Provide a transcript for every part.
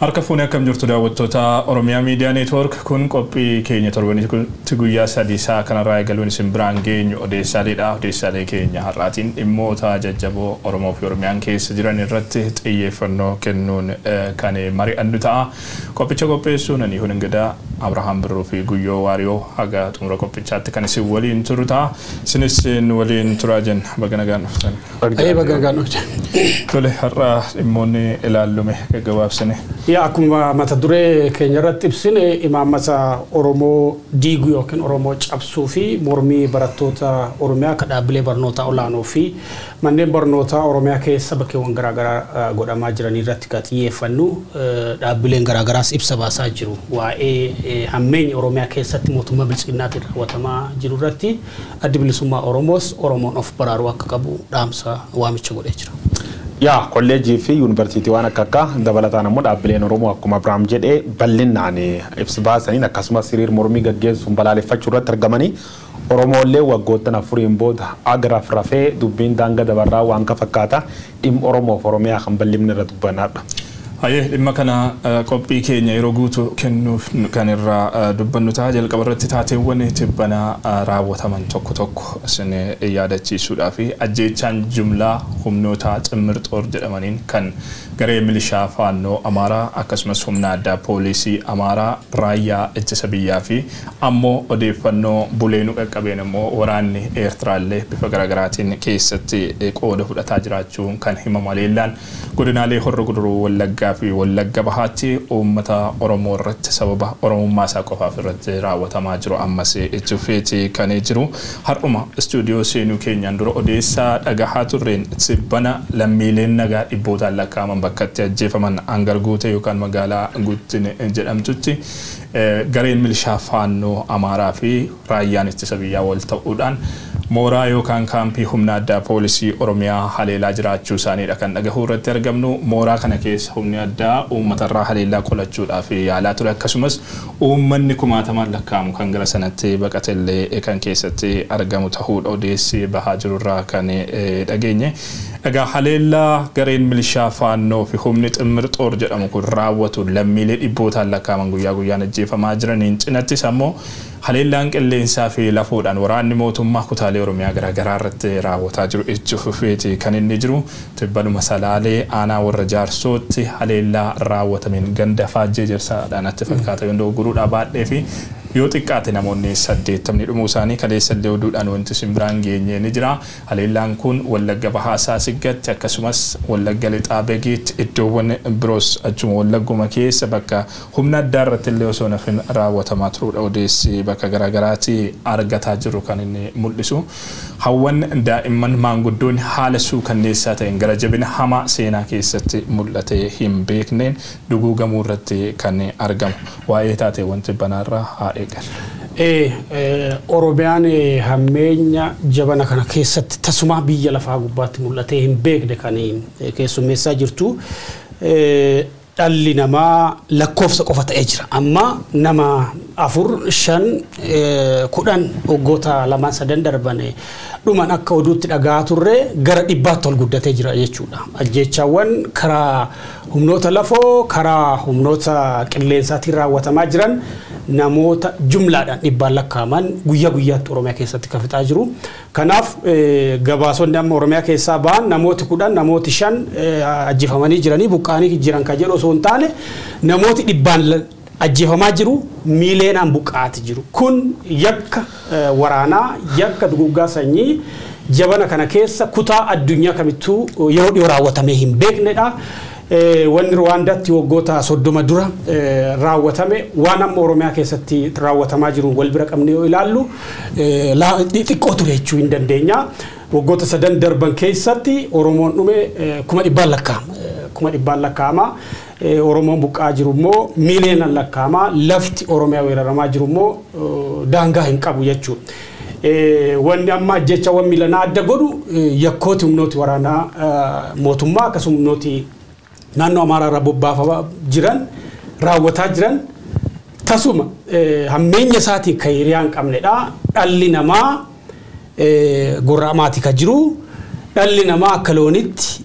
Harka fuunee akkam jirtu daawwattoota Oromiyaa Miidiyaa Neetwoork kun qophii keenya torbanitti guyyaa sadii isaa kanarraa eegaluun isin biraan geenyu odeessaaleedha. Odeessaalee keenya har'aatiin dhimmoota jajjaboo Oromoo fi Oromiyaan keessa jiran irratti xiyyeeffannoo kennuun kan mari'annu ta'a. Qophicha qopheessuun ani Hun Ingidaa Abrahaam Birruu fi Guyyoo Waariyoo haga xumura qophichaatti kan isin waliin turu ta'a. Isinis waliin turaa jenna baga nagaan dhuftan. Baga nagaan dhuftan. Tole har'a dhimmoonni ilaallume gaggabaabsine. Yaa akkuma mata duree keenya irratti ibsine imaammata Oromoo diiguu yookiin Oromoo cabsuu fi mormii barattoota Oromiyaa akka dhaabbilee barnootaa olaanoo fi manneen barnootaa Oromiyaa keessa bakkeewwan garaagaraa godhamaa jiran irratti kan xiyyeeffannu dhaabbileen garaagaraas ibsa baasaa jiru waa'ee hammeenya Oromiyaa keessatti mootummaa bilchinnaatiin raawwatamaa jiru irratti addi bilisummaa Oromoos Oromoon of baraaruu akka qabu dhaamsa waamicha godhee jira. yaa kolleejii fi yuunivarsiitii waan akka akka dabalataan ammoo dhaabbileen oromoo akkuma abiraam jedhee bal'inaan ibsa baasaniin akkasumas hiriir mormii gaggeessuun balaaleffachuu irratti argamanii oromoolee waggoottan afuriin booda agaraaf rafee dubbiin daanga dabarraa waan ka fakkaata dhimma oromoof oromiyaa kan bal'imni irra dubbanaadha. Hayyee dhimma kana qophii keenya yeroo guutuu kennuuf kan irraa dubbannu ta'a jalqaba irratti taateewwan tibbanaa raawwataman tokko tokko isin yaadachiisuudhaa fi ajjeechaan jumlaa humnoota ximmir-xoor jedhamaniin kan garee milishaa faannoo amaaraa akkasumas humna addaa poolisii amaaraa raayyaa ittisa biyyaa fi ammoo odeeffannoo bulee nu qaqqabeen immoo waraanni eertiraallee bifa garaagaraatiin keessatti qooda fudhataa jiraachuun kan himamu leellaan godinaalee horra guduruu wallaggaa fi wallagga bahaatti uummata oromoo irratti sababa oromummaa isaa qofaaf irratti raawwatamaa jiru ammas itti fufeeti kan jiru har'uma istuudiyoo seenuu keenyaan dura odeessaa dhagahaa turreen sibbana lammiileen nagaa dhibbootaan lakkaa'aman bakka itti ajjeefaman hangar guute yookaan magaalaa guuttine jedhamtutti gareen milishaa faannoo amaaraa fi raayyaan ittisa biyyaa wal ta'uudhaan mooraa yookaan kaampii humna addaa poolisii oromiyaa haleelaa jiraachuu isaaniidha kan dhagahuu irratti argamnu mooraa kana keessa humni addaa uummatarraa haleellaa qolachuudhaaf yaalaa ture akkasumas uummanni kumaatamaan lakkaa'amu kan gara sanatti baqatellee kan keessatti argamu ta'uudha odeessi bahaa jirurraa kan dhageenye. Egaa haleellaa gareen milishaa faannoo fi humni ximmir xoor jedhamu kun raawwatu lammiilee dhibbootaan lakkaa'aman guyyaa guyyaan ajjeefamaa jiraniin cinattis ammoo haleellaan qilleensaa fi lafoodhaan waraanni mootummaa kutaalee oromiyaa garaagaraa irratti raawwataa jiru itti fufeeti kan inni jiru tibbanuma salaalee aanaa warra jaarsootti haleellaa raawwatameen ganda faajjee jirsaadhaan itti fakkaata yoo guruudhaa baadhee fi yoo xiqqaate namoonni saddeettamni dhumuu isaanii kaleessallee oduudhaan wanti simbiraan geenyee ni jira. Haleellaan kun wallagga bahaasaa siggatti akkasumas wallagga lixaa beegiitti iddoowwan biroos achuma wallagguma keessa bakka humna addaa irratti illee osoo nafin raawwatamaa turuudha odeessi bakka garaagaraatti argataa jiru kan inni mul'isu. Hawwan daa'imman maanguddoon haala suukanneessaa ta'een gara jabina hamaa seenaa keessatti mul'atee hin beekneen duguugamuu irratti kan argamu. Waa'ee taateewwan tibbanaarraa haa Oromiyaan hammeenya jabana kana keessatti tasuma biyya lafaa gubbaatti mul'atee hin beekne kan keessummeessaa jirtu. Dhalli namaa lakkoofsa qofa ta'ee jira. Amma nama afur shan kudhan waggoota lamaan sadan darban dhuman akka oduutti dhagaa turre gara dhibbaatti ol guddatee jira jechuudha. Ajjechaawwan karaa humnoota lafoo karaa humnoota qilleensaatiin raawwatamaa jiran namoota jumlaadhaan dhibbaan lakkaa'aman guyyaa guyyaatti Oromiyaa keessatti kan fixaa jiru. Kanaaf gabaasonni amma Oromiyaa keessaa ba'an namooti kudhan namooti shan ajjeefamanii jiranii buqqaanii jiran kan jedhu osoo hin taane namooti dhibbaan ajjeefamaa jiru miileenaan buqqaati jiru. Kun yakka waraanaa yakka duguggaa sanyii jabana kana keessa kutaa addunyaa kamittuu yeroo dhiyoo raawwatamee hin beeknedha. wanni Ruwaandaatti waggoota soddoma dura raawwatame waan amma Oromiyaa keessatti raawwatamaa jiru wal bira qabne yoo ilaallu xiqqoo ture jechuu hin dandeenya. Waggoota sadan darban keessatti Oromoon dhume kuma dhibbaan lakkaa'ama. Kuma dhibbaan lakkaa'ama. Oromoon buqqaa jiru immoo miiliyoonaan lakkaa'ama. Lafti Oromiyaa weeraramaa jiru immoo daangaa hin qabu jechuudha. wanni amma ajjechaawwan miilanaa adda godhu yakkooti humnooti waraanaa mootummaa akkasuma humnooti naannoo amaaraa irraa bobbaafamaa jiran raawwataa jiran tasuma hammeenya isaatiin kan hiriyaa hin qabnedha. Dhalli namaa gorra'amaati kan jiru dhalli namaa akka loonitti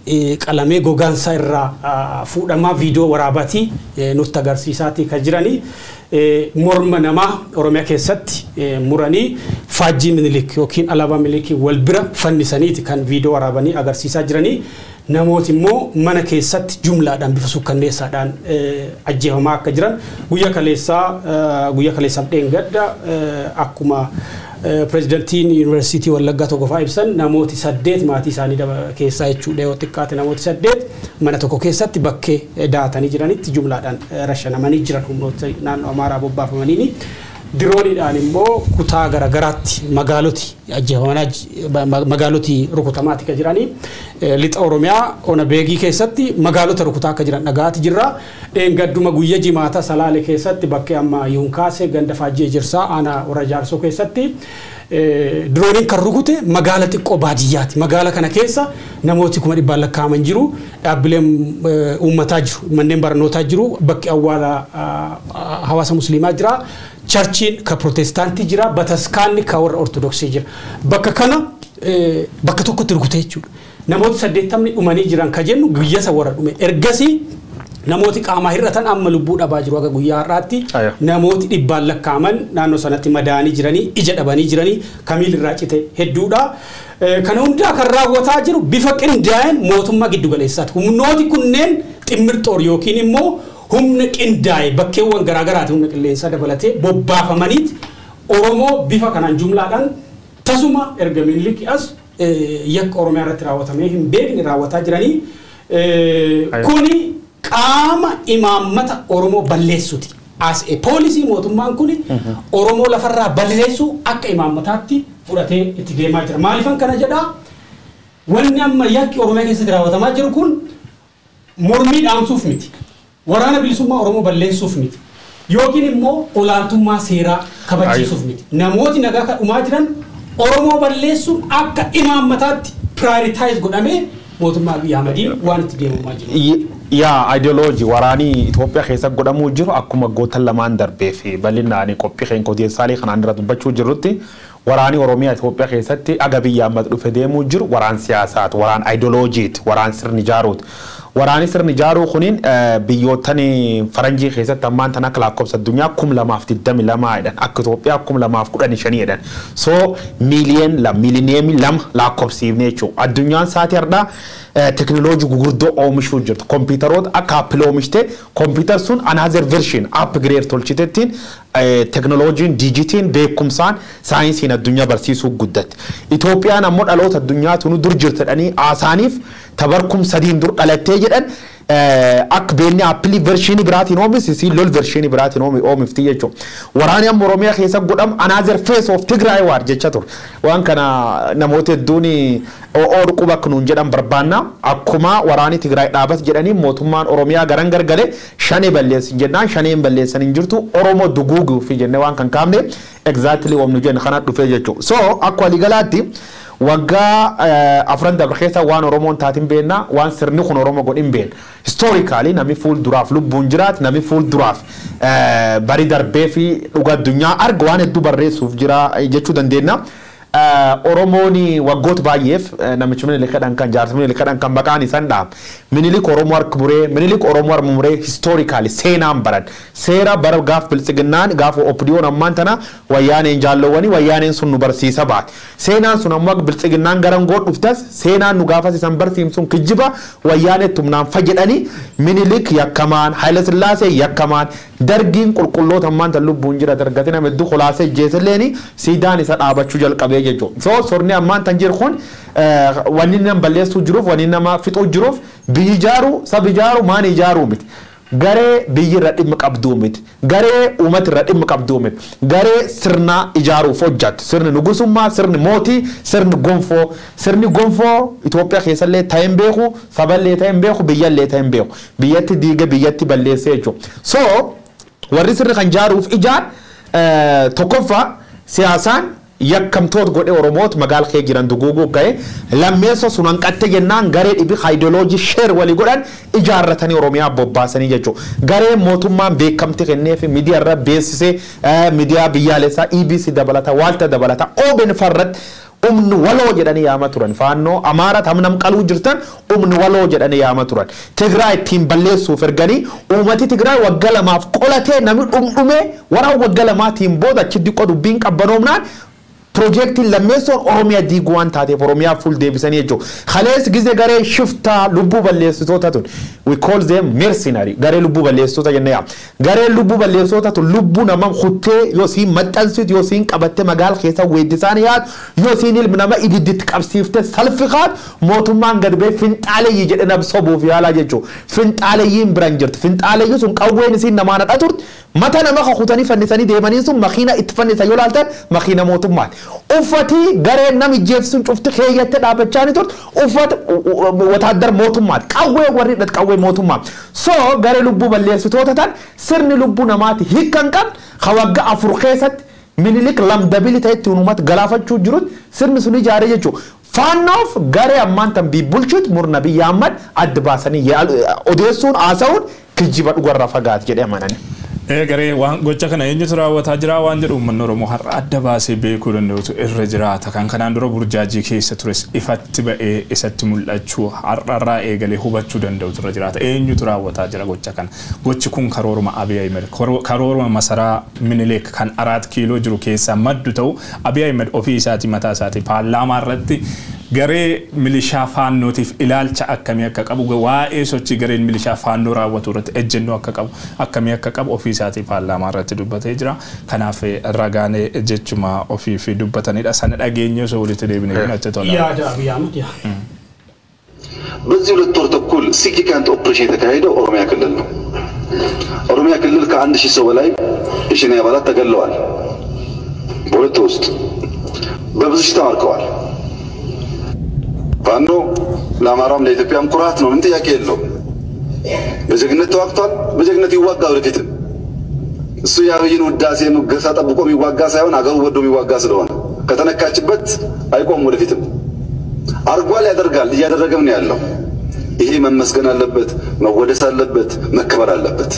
qalamee gogaansaa irraa fuudhamaa viidiyoo waraabatii nutti agarsiisaatii kan jiranii morma namaa Oromiyaa keessatti muranii faajjii minilik yookiin alaabaa minilikii wal bira fannisaniiti kan viidiyoo waraabanii agarsiisaa jiranii. Namooti immoo mana keessatti jumlaadhaan bifa sukkanneessaadhaan ajjeefamaa akka jiran guyyaa kaleessaa guyyaa kaleessaaf dheengadda akkuma pirezidantiin yuunivarsiitii Wallaggaa tokko fa'aa ibsan namooti saddeet maatii isaanii keessaa jechuudha yoo xiqqaate namooti saddeet mana tokko keessatti bakkee daatanii jiranitti jumlaadhaan rashanamanii jiran humnoota naannoo Amaaraa bobbaafamaniini. Dirooniidhaan immoo kutaa garaagaraatti magaaloti ajjeefamaa magaaloti rukutamaatti kan jiranii lixa Oromiyaa ona beegii keessatti magaalota rukutaa akka jiran dhagaati jirra. Dheengadduma guyya jimaata salaale keessatti bakkee amma yuunkaase ganda faajjii jirsaa aanaa warra jaarsoo keessatti. Dirooniin kan rukute magaala xiqqoo baadiyyaati. Magaala kana keessa namooti kuma dhibbaan lakkaa'aman jiru. Dhaabbileen uummataa jiru. Manneen barnootaa jiru. Bakki awwaala hawaasa musliimaa jira. Charchiin ka protestaantii jira. Bataskaanni ka warra ortodoksii jira. Bakka kana bakka tokkotti rukute jechuudha. Namooti saddeettamni dhumanii jiran ka jennu guyyasa warra dhume. Ergasii namooti qaamaa hir'atan amma lubbuu dhabaa jiru akka guyyaa har'aatti namooti dhibbaan lakkaa'aman naannoo sanatti madaanii jiranii ija dhabanii jiranii kamiil irraa cite hedduudha. Kana hundaa kan raawwataa jiru bifa qindaa'een mootummaa giddugaleessaati. Humnooti kunneen ximmirxoor yookiin immoo humna qindaa'e bakkeewwan garaagaraati humna qilleensaa dabalatee bobbaafamaniiti Oromoo bifa kanaan jumlaadhaan tasuma erga miniliki as yakka Oromiyaa irratti raawwatamee hin beekne raawwataa jiranii. Kuni qaama imaammata Oromoo balleessuuti. As a poolisii mootummaan kun Oromoo lafarraa balleessuu akka imaammataatti fudhatee itti deemaa jira. Maaliifan kana jedhaa? Wanni amma yakki Oromiyaa keessatti raawwatamaa jiru kun mormii dhaamsuuf miti. Waraana bilisummaa Oromoo balleessuuf miti. Yookiin immoo olaantummaa seeraa kabachiisuuf miti. Namooti nagaa kan dhumaa jiran Oromoo balleessuun akka imaammataatti piraayiritaayis godhamee mootummaa Abiyyi Ahmadiin waan itti deemamaa jiru. yaa ideoloojii waraanii Itoophiyaa keessa godhamuu jiru akkuma gootan lamaan darbee fi bal'inaan qophii keenya odeessaalee kanaan dura dubbachuu jirrutti waraanii Oromiyaa Itoophiyaa keessatti aga biyya ammata dhufe deemuu jiru waraan siyaasaati waraan ideoloojiiti waraan sirni ijaaruuti. Waraanni sirni ijaaruu kuniin biyyoottan faranjii keessatti ammaan tan akka lakkoofsa addunyaa kum lamaaf digdami lamaa jedhan akka Itoophiyaa kum lamaaf kudhani shanii jedhan. So miiliyen lama miilineemii lama lakkoofsiifne jechuudha. Addunyaan sa'aatii har'aa teknooloojii gurguddoo oomishuu jirtu. Kompiitaroota akka aappilii oomishte kompiitar sun anaazer vershin aapgireed tolchitettiin teknooloojiin diijitiin beekumsaan saayinsiin addunyaa barsiisuu guddatti. Itoophiyaan ammoo dhaloota addunyaa tunu dur jirtadhanii haasaaniif tabarkum sadiin dur dhalattee jedhan akka beekni aappilii vershinii biraatiin oomishisi lol vershinii biraatiin oomifti jechuudha. Waraanni amma Oromiyaa keessa godhamu anaazer fees of Tigraay waar jecha ture. Waan kana namoota hedduun o'oo dhuquu bakka nuun jedhan barbaanna akkuma waraanni Tigraay dhaabas jedhanii mootummaan Oromiyaa garan gargalee shanee balleessin jennaan shaneen balleessan hin jirtu Oromoo duguuguuf jennee waan kan kaafne exactly wamnu jenna kana dhufee jechuudha. So akka waliigalaatti waggaa afran dabre keessa waan Oromoon taatiin beenna waan sirni kun Oromoo godhin been historically namni fuul duraaf lubbuun jiraat namni fuul duraaf bari darbee fi dhuga addunyaa arga waan hedduu barreessuuf jira jechuu dandeenya. Oromoon waggoota baay'eef namichi minilik kadhan kan jaarsa minilik kadhan kan maqaan isaan dhaam. Minilik Oromoo harka muree minilik Oromoo harka muree historically seenaan baran seera bara gaaf biltsiginnaan gaafa opdiyoon ammaan tana wayyaaneen jaallowwanii wayyaaneen sun nu barsiisa baate. Seenaan sun ammoo biltsiginnaan garan goon dhuftas seenaan nu gaafas isan barsiimsuun kijjiba wayyaanee tumnaan fayyadanii minilik yakkamaan Haayile Sillaasee yakkamaan dargiin qulqulloota ammaan tan lubbuun jira dargati nama hedduu kolaasee jeesalleeni siidaan isa dhaabachuu jalqabee jechuudha. So sorni ammaan tan jiru kun wanni nama balleessuu jiruuf wanni nama fixuu jiruuf biyyi ijaaru sabi ijaaru maan ijaaruu miti. Garee biyyi irra dhimma qabduu miti. Garee uummata irra dhimma qabduu miti. Garee sirna ijaaruuf hojjatu. Sirni nugusummaa, sirni mootii, sirni gonfoo. Sirni gonfoo Itoophiyaa keessallee ta'ee hin beeku, saballee ta'ee hin beeku, biyyallee ta'ee hin beeku. Biyyatti diiga biyyatti balleessee jechuudha. So warri sirni kan ijaaruuf ijaan tokkoffaa siyaasaan yakkamtoota godhe oromoota magaala kee jiran duguuguu ga'e lammeessa sun hanqatte jennaan garee dhibi haayidooloojii sheer walii godhan ijaarratanii oromiyaa bobbaasanii jechuudha. Garee mootummaan beekamti kennee fi miidiyaa irra beeksisee miidiyaa biyyaalessaa EBC dabalata waalta dabalata OBN farratti umni waloo jedhanii yaama turan faannoo amaara tamnam qaluu jirtan umni waloo jedhanii yaama turan tigraay ittiin balleessuuf erganii uummati tigraay wagga lamaaf qolatee namni dhumdhumee waraan wagga lamaatiin booda achi diqqoo dubbiin qabbanoomnaan piroojeektiin lammeessoon oromiyaa diiguu waan taateef oromiyaa fuul deebisanii jechuudha. Kalees gizee garee shiftaa lubbuu balleessitoota tun we call them mercenary garee lubbuu balleessitoota jennee yaama. Garee lubbuu balleessitoota tun lubbuu nama kuttee yoo siin maxxansitu yoo siin qabattee magaala keessa weeddisaan yaadu yoo siin ilmi nama ibidditti qabsiiftee salphi kaatu mootummaan gad bee finxaaleyyii jedhe nam sobuuf yaalaa jechuudha. Finxaaleyyiin biran jirti. Finxaaleyyi sun qawween isiin namaan hadha turte mata nama kakutanii fannisanii deemanii sun makiina itti fannisan yoo laaltan makiina mootummaati. Uffatii gareen nam ijjeefsuun cufti keeyyattee dhaabbachaa ni turte uffata wataadar mootummaati. Qawwee warri hidhate qawwee mootummaa. So garee lubbuu balleessitoota tan sirni lubbuu namaati hiikkan qab ka wagga afur keessatti minilik lamdabili ta'etti uumata galaafachuu jirutti sirni sun ijaaree jechuudha. Faannoof garee ammaan tan bibbulchuutti murna biyya ammad adda baasanii odeessuun haasa'uun kijiba dhugarraa fagaate jedhee amananii. Garee waan gocha kana eenyutu raawwataa jira waan jedhu uummanni Oromoo har'a adda baasee beekuu danda'utu irra jiraata. Kan kanaan dura burjaajii keessa tures ifatti ba'ee isatti mul'achuu har'arraa eegalee hubachuu danda'utu irra jiraata. Eenyutu raawwataa jira gocha kana. Gochi kun karooruma Abiy Ahmed karooruma masaraa Minileek kan araat kiiloo jiru keessaa maddu ta'u Abiy Ahmed ofii isaatii mataa isaatii paarlaamaa irratti garee milishaa faannootiif ilaalcha akkamii akka qabu waa'ee sochii gareen milishaa faannoo raawwatu irratti ejjennoo akka qabu akkamii akka qabu ofii isaatii paarlaamaa irratti dubbatee jira. Kanaaf ragaanee jechuma ofii fi dubbatanidha. Sana dhageenye osoo walitti deebine ግን አቸ tola. ያደ አብይ አህመድ ያ በዚህ ሁለት ወር ተኩል ሲግኒፊካንት ኦፕሬሽን የተካሄደው ኦሮሚያ ክልል ነው። ኦሮሚያ ክልል ከአንድ ሺህ ሰው በላይ የሸኔ አባላት ተገለዋል። በሁለት ወር ውስጥ በብዙ ሺህ ተማርከዋል። ፋኖ ለአማራም ለኢትዮጵያም ኩራት ነው። ምን ጥያቄ የለውም። በጀግነት ተዋግቷል። በጀግነት ይዋጋ ወደፊትም። እሱ የአብይን ውዳሴ ሙገሳ ጠብቆ የሚዋጋ ሳይሆን አገሩ ወዶ የሚዋጋ ስለሆነ ከተነካችበት አይቆም ወደፊትም። አርጓል፣ ያደርጋል፣ እያደረገም ነው ያለው። ይሄ መመስገን አለበት፣ መወደስ አለበት፣ መከበር አለበት።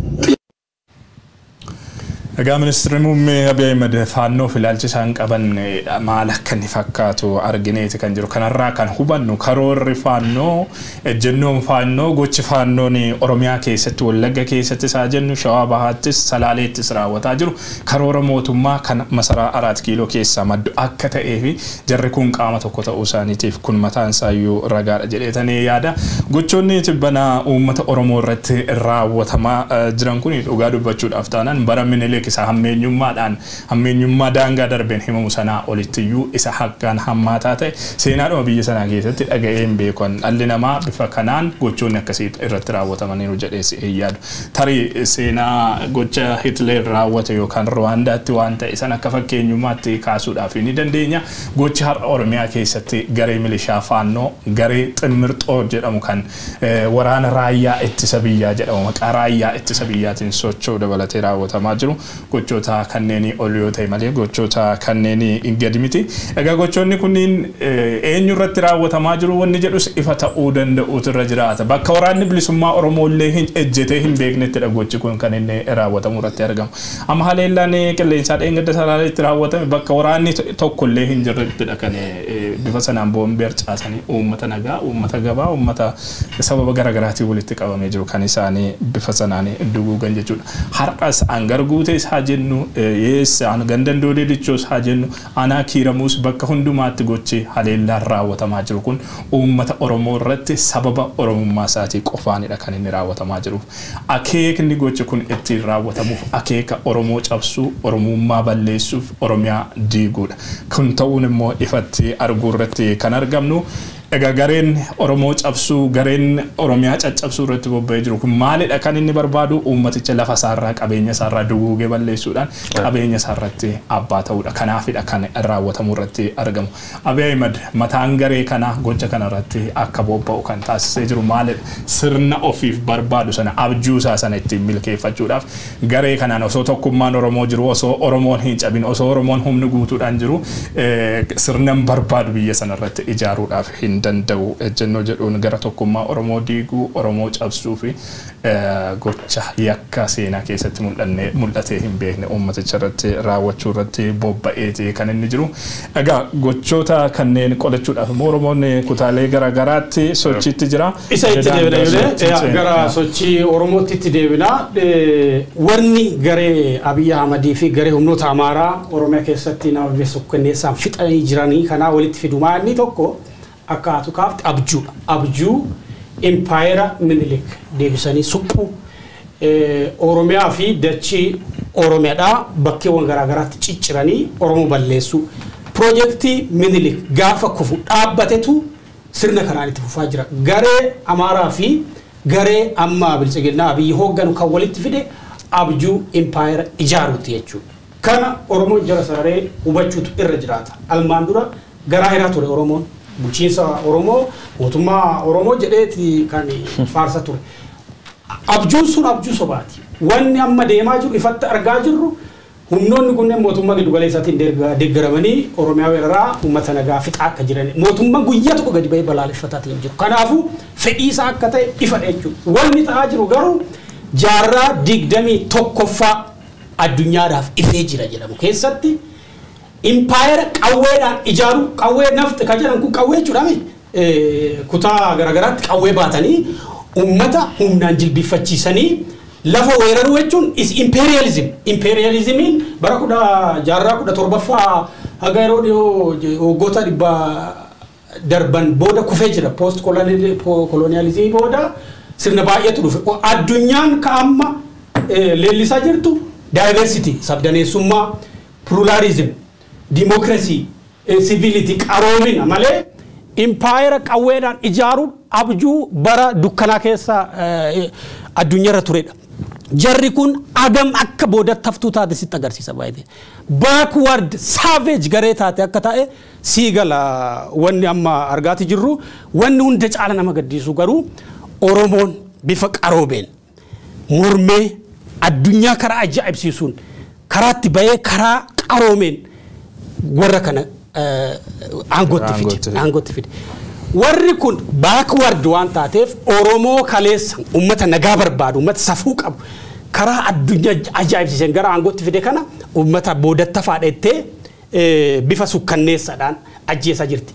Egaa ministeerri muummee Abiy Ahmed faannoof ilaalcha isaan qaban maal akka inni fakkaatu argineeti kan jiru. Kanarraa kan hubannu karoorri faannoo ejjennoon faannoo gochi faannoon Oromiyaa keessatti Wallagga keessatti isaa jennu Shawaa Bahaattis Salaaleettis raawwataa jiru karoora mootummaa kan masaraa Araat Kiiloo keessaa maddu akka ta'ee fi jarri kun qaama tokko ta'uu isaaniitiif kun mataan isaayyuu ragaadha jedheetanii yaada. Gochoonni tibbana uummata Oromoo irratti raawwatamaa jiran kun dhugaa dubbachuudhaaf taanaan bara minilee isa hammeenyummaadhaan hammeenyummaa daangaa darbeen himamu sanaa olittiyyu isa haggaan hammaataa ta'e seenaadhuma biyya sanaa keessatti dhaga'een beekan dhalli namaa bifa kanaan gochoonni akkasii irratti raawwatamaniiru jedhees hin yaadu. Tarii seenaa gocha Hitler raawwate yookaan Rwaandaatti waan ta'e san akka fakkeenyummaatti kaasuudhaaf ni dandeenya. Gochi har'a Oromiyaa keessatti garee milishaa faannoo garee ximmirxoo jedhamu kan waraana raayyaa ittisa biyyaa jedhamu maqaa raayyaa ittisa biyyaatiin socho'u dabalatee raawwatamaa jiru. gochoota kanneen ol yoo ta'e malee gochoota kanneen gadi miti. Egaa gochoonni kunniin eenyu irratti raawwatamaa jiru wanni jedhus ifa ta'uu danda'uutu irra jiraata. Bakka waraanni bilisummaa Oromoo illee hin ejjetee hin beeknettidha gochi kun kan inni raawwatamu irratti argamu. Amma haleellaan qilleensaa dheengadda salaaleetti raawwatame bakka waraanni tokko illee hin jirrettidha kan bifa sanaan boombii harcaasanii uummata nagaa, uummata gabaa, uummata sababa garaagaraatiin walitti qabamee jiru kan isaanii bifa sanaan duguugan jechuudha. Har'as hangar guutee haa jennu yeessa gandan doodee dichoos haa jennu anaa kiiramuus bakka hundumaatti gochi haleellaan raawwatamaa jiru kun uummata Oromoo irratti sababa Oromummaa isaatii qofaanidha kan inni raawwatamaa jiru. Akeekni gochi kun ittiin raawwatamuuf akeeka Oromoo cabsuu, Oromummaa balleessuuf, Oromiyaa diiguudha. Kun ta'uun immoo ifatti arguu irratti kan argamnu Egaa gareen Oromoo cabsuu, gareen Oromiyaa caccabsuu irratti bobba'ee jiru kun maalidha kan inni barbaadu uummaticha lafa isaarraa qabeenya isaarraa duguugee balleessuudhaan qabeenya isaarratti abbaa ta'uudha. Kanaafidha kan raawwatamu irratti argamu. Abiy Ahmed mataan garee kanaa gocha kana irratti akka bobba'u kan taasisee jiru maalidha? Sirna ofiif barbaadu sana abjuu isaa sana ittiin milkeeffachuudhaaf garee kanaan osoo tokkummaan Oromoo jiru osoo Oromoon hin cabin osoo Oromoon humni guutuudhaan jiru sirnan barbaadu biyya sana irratti ijaaruudhaaf hin danda'u ejjennoo jedhuun gara tokkummaa Oromoo diiguu Oromoo cabsuu fi gocha yakka seenaa keessatti mul'atee hin beekne uummaticha irratti raawwachuu irratti bobba'eeti kan inni jiru. Egaa gochoota kanneen qolachuudhaaf immoo Oromoon kutaalee garaagaraatti sochiitti jira. Isa itti deebina gara sochii Oromootti itti deebina. Warni garee Abiyyi Ahmadii fi garee humnoota Amaaraa Oromiyaa keessatti nama beeksisuuf fixanii jiranii kanaa walitti fidumaa inni tokko akka haatu kaafte abjuudha. Abjuu impaayera minilik deebisanii suphuu Oromiyaa fi dachii Oromiyaadhaa bakkeewwan garaagaraatti cicciranii Oromoo balleessuu. Piroojeektii minilik gaafa kufu dhaabbatetu sirna kanaan itti fufaa jira. Garee Amaaraa fi garee amma bilchiginnaa abiyyi hoogganu kan walitti fide abjuu impaayera ijaaruuti jechuudha. Kana Oromoon jara sararee hubachuutu irra jiraata. Almaan dura garaa hiraa ture Oromoon. Bulchiinsa Oromoo mootummaa Oromoo jedheeti kan faarsa ture. Abjuun sun abjuu sobaati. Wanni amma deemaa jiru ifatti argaa jirru humnoonni kunneen mootummaa giddu galeessaatiin deeggaramanii Oromiyaa weeraraa uummata nagaa fixaa akka jiran mootummaa guyyaa tokko gadi bahee balaaleffataatiin jiru. Kanaafuu fedhii isaa akka ta'e ifa jechuudha. Wanni ta'aa jiru garuu jaarraa digdamii tokkoffaa addunyaadhaaf ifee jira jedhamu keessatti impaayera qawweedhaan ijaaru qawwee nafti kan jedhan kun qawwee jechuudhaami kutaa garaagaraatti qawwee baatanii uummata humnaan jilbifachiisanii lafa weeraruu jechuun is imperialism imperialismiin bara kudha jaarraa kudha torbaffaa haga yeroo dhiyoo waggoota dhibba darban booda kufee jira post kolonializimii booda sirna baay'eetu dhufe addunyaan ka amma leellisaa jirtu diversity sabdaneessummaa pluralism dimokirasii siviiliti qaroomina malee impaayera qawweedhaan ijaaruun abjuu bara dukkanaa keessa addunyaarra turedha. Jarri kun agam akka boodatti haftuu taate sitti agarsiisa baay'ee. Backward savage garee taate akka ta'e sii gala wanni amma argaati jirru wanni hunda caala nama gaddisiisu garuu Oromoon bifa qaroomeen mormee addunyaa karaa ajaa'ibsiisuun karaatti bahee karaa qaroomeen warra kana aangootti fide. Aangootti fide. Warri kun baakward waan taateef Oromoo kaleessa uummata nagaa barbaadu uummata safuu qabu karaa addunyaa ajaa'ibsiisan gara aangootti fide kana uummata boodatti faadhettee bifa sukkanneessaadhaan ajjeesaa jirti.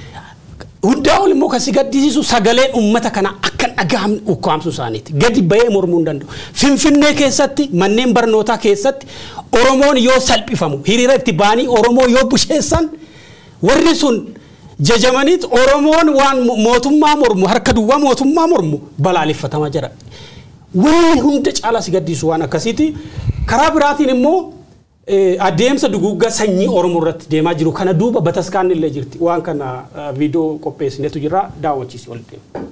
Hundaa ol immoo kan si gaddisiisu sagaleen uummata kana akka dhagahamne ukkaamsuu isaaniiti. Gadi bahee mormuu hin danda'u. Finfinnee keessatti manneen barnootaa keessatti Oromoon yoo salphifamu hiriira itti ba'anii Oromoo yoo busheessan warri sun jajamaniit Oromoon waan mootummaa mormu harka duwwaa mootummaa mormu balaaleffatamaa jira. Wanni hunda caalaa si gaddisiisu waan akkasiiti. Karaa biraatiin immoo adeemsa duguuggaa sanyii Oromoo irratti deemaa jiru kana duuba bataskaan illee jirti. Waan kana viidiyoo qopheessinetu jira daawwachiisi ol deema.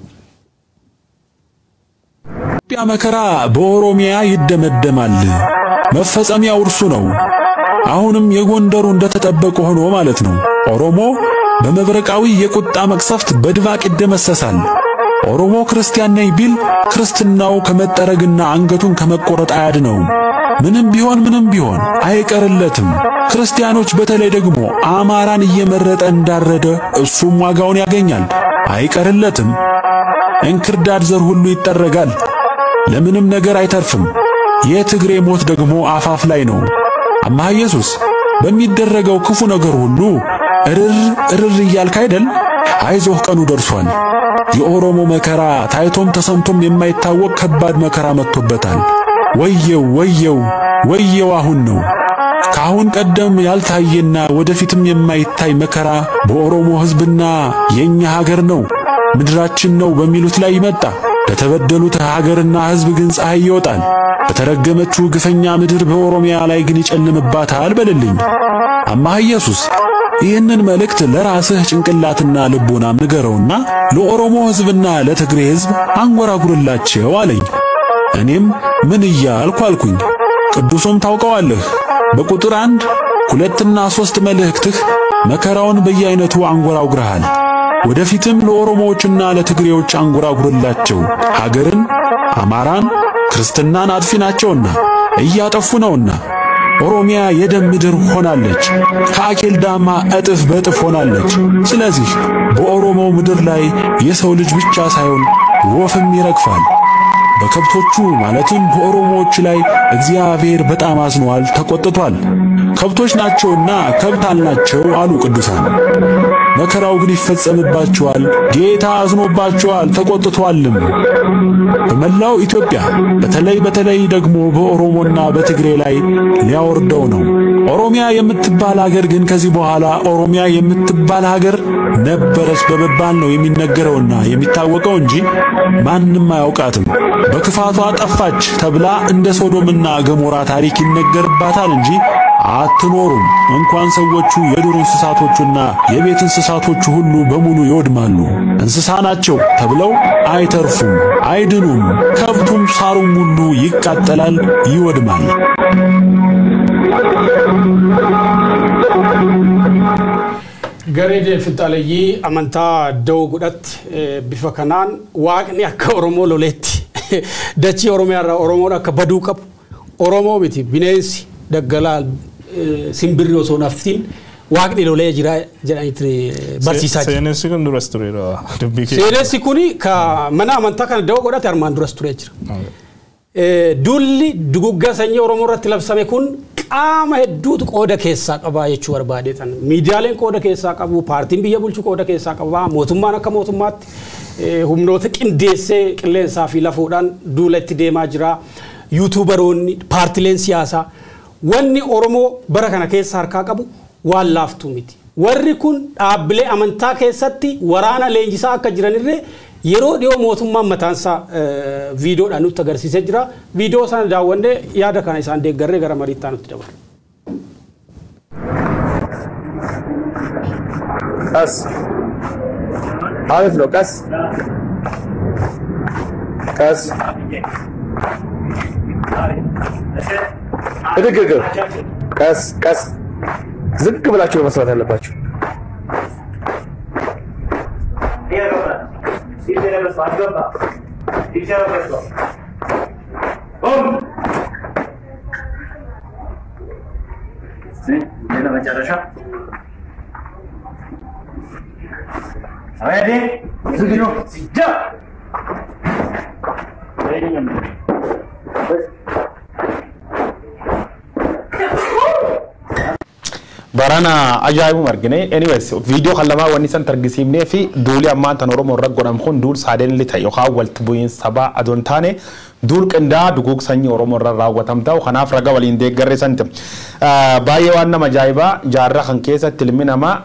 ኢትዮጵያ መከራ በኦሮሚያ ይደመደማል። መፈጸሚያው እርሱ ነው። አሁንም የጎንደሩ እንደተጠበቀ ሆኖ ማለት ነው። ኦሮሞ በመብረቃዊ የቁጣ መቅሰፍት በድባቅ ይደመሰሳል። ኦሮሞ ክርስቲያን ነኝ ቢል ክርስትናው ከመጠረግና አንገቱን ከመቆረጥ አያድነውም። ምንም ቢሆን ምንም ቢሆን አይቀርለትም። ክርስቲያኖች በተለይ ደግሞ አማራን እየመረጠ እንዳረደ እሱም ዋጋውን ያገኛል። አይቀርለትም። እንክርዳድ ዘር ሁሉ ይጠረጋል። ለምንም ነገር አይተርፍም። የትግሬ ሞት ደግሞ አፋፍ ላይ ነው። አማሃ ኢየሱስ በሚደረገው ክፉ ነገር ሁሉ እርር እርር እያልክ አይደል? አይዞህ ቀኑ ደርሷል። የኦሮሞ መከራ ታይቶም ተሰምቶም የማይታወቅ ከባድ መከራ መጥቶበታል። ወየው ወየው ወየው አሁን ነው። ከአሁን ቀደም ያልታየና ወደፊትም የማይታይ መከራ በኦሮሞ ሕዝብና የኛ ሀገር ነው ምድራችን ነው በሚሉት ላይ ይመጣ። ለተበደሉት ሀገርና ሕዝብ ግን ፀሐይ ይወጣል። በተረገመችው ግፈኛ ምድር በኦሮሚያ ላይ ግን ይጨልምባታል በልልኝ። አማሃ ኢየሱስ ይህንን መልእክት ለራስህ ጭንቅላትና ልቦናም ንገረውና ለኦሮሞ ሕዝብና ለትግሬ ሕዝብ አንጎራጉርላቸው አለኝ። እኔም ምን እያልኩ አልኩኝ። ቅዱሱም ታውቀዋለህ በቁጥር አንድ ሁለትና ሦስት መልእክትህ መከራውን በየአይነቱ አንጎራጉረሃል። ወደፊትም ለኦሮሞዎችና ለትግሬዎች አንጎራጉርላቸው። ሀገርን፣ አማራን፣ ክርስትናን አጥፊ ናቸውና እያጠፉ ነውና ኦሮሚያ የደም ምድር ሆናለች። ከአኬል ዳማ እጥፍ በጥፍ ሆናለች። ስለዚህ በኦሮሞ ምድር ላይ የሰው ልጅ ብቻ ሳይሆን ወፍም ይረግፋል። በከብቶቹ ማለትም በኦሮሞዎች ላይ እግዚአብሔር በጣም አዝኗል፣ ተቆጥቷል። ከብቶች ናቸውና ከብት አልናቸው አሉ ቅዱሳን። መከራው ግን ይፈጸምባቸዋል፣ ጌታ አዝኖባቸዋል፣ ተቆጥቷልም። በመላው ኢትዮጵያ በተለይ በተለይ ደግሞ በኦሮሞና በትግሬ ላይ ሊያወርደው ነው። ኦሮሚያ የምትባል ሀገር ግን ከዚህ በኋላ ኦሮሚያ የምትባል ሀገር ነበረች በመባል ነው የሚነገረውና የሚታወቀው እንጂ ማንም አያውቃትም። በክፋቷ ጠፋች ተብላ እንደ ሶዶምና ገሞራ ታሪክ ይነገርባታል እንጂ አትኖሩም። እንኳን ሰዎቹ የዱር እንስሳቶቹና የቤት እንስሳቶቹ ሁሉ በሙሉ ይወድማሉ። እንስሳ ናቸው ተብለው አይተርፉም፣ አይድኑም። ከብቱም ሳሩም ሁሉ ይቃጠላል፣ ይወድማል። Garee finxaaleeyyii amantaa da'oo godhatti bifa kanaan waaqni akka Oromoo loleetti dachii Oromiyaa irraa Oromoon akka baduu qabu Oromoo miti bineensi daggalaa simbirri osoo naftiin waaqni lolee jira jedhanitti barsiisaa jira. Seenessi kun duras tureera dubbii kee. Seenessi kuni ka mana amantaa kana da'oo godhate armaan duras turee jira. Duulli duguggaa sanyii Oromoo irratti labsame kun qaama hedduutu qooda keessaa qabaa jechuu barbaadeetan. Miidiyaaleen qooda keessaa qabu, paartiin biyya bulchu qooda keessaa qabaa, mootummaan akka mootummaatti humnoota qindeessee qilleensaa fi lafuudhaan duula itti deemaa jira. Yuutuubaroonni, paartileen siyaasaa. Wanni Oromoo bara kana keessa harkaa qabu waan laaftuu miti. Warri kun dhaabbilee amantaa keessatti waraana leenjisaa akka jiranirree yeroo dhiyoo mootummaan mataansaa viidiyoodhaan nutti agarsiisee jira. Viidiyoo sana daawwannee yaada kana isaan deeggarree gara mariittaa nutti dabalu. ቀስ አሪፍ ነው። ቀስ ቀስ እድግግ ቀስ ቀስ ዝቅ ብላችሁ ነው መስራት ያለባችሁ። መጨረሻ Ready? Zugino. Ja. barana ajaa'ibuma argine anyways viidiyoo kan lamaa wanni san targisiifnee fi duuli ammaan tan oromoo irra godhamu kun duul saadeen li ta'e yookaan walitti bu'iinsa sabaa adoon taane duul qindaa duguug sanyii oromoo irra raawwatam ta'u kanaaf raga waliin deeggarre santi baay'ee waan nama ajaa'ibaa jaarraa kan keessatti ilmi namaa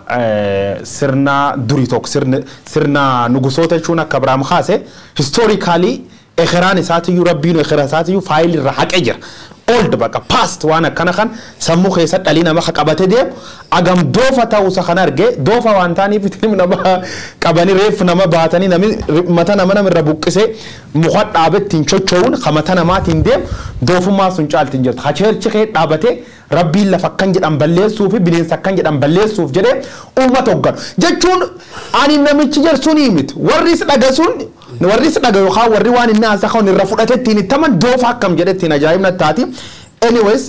sirna durii tokko sirna nugusoota jechuun akka Abiraam kaase histoorikaalii ekeraan isaatiyyuu rabbiin ekera isaatiyyuu faayilii irra haqee jira. old baqa past waan akkana kan sammuu keessa dhalii nama ka qabate deemu agam doofa ta'uusa kan arge doofa waan ta'aniif ilmi nama qabanii reeffu nama baatanii nami mata nama namirra buqqisee muka dhaabettiin chocho'uun ka mata namaatiin deemu doofummaa sun caaltiin jirtu hacheerchi kee dhaabatee rabbiin lafa akkan jedhan balleessuu fi bineensa akkan jedhan balleessuuf jedhee uummata hogganu jechuun ani namichi jedhsuun miti warris dhagasuun warris dhaga yookaan warri waan inni haasa kan irra fudhatettiin ittaman doofa akkam jedhettiin ajaa'ibna taati. Anyways,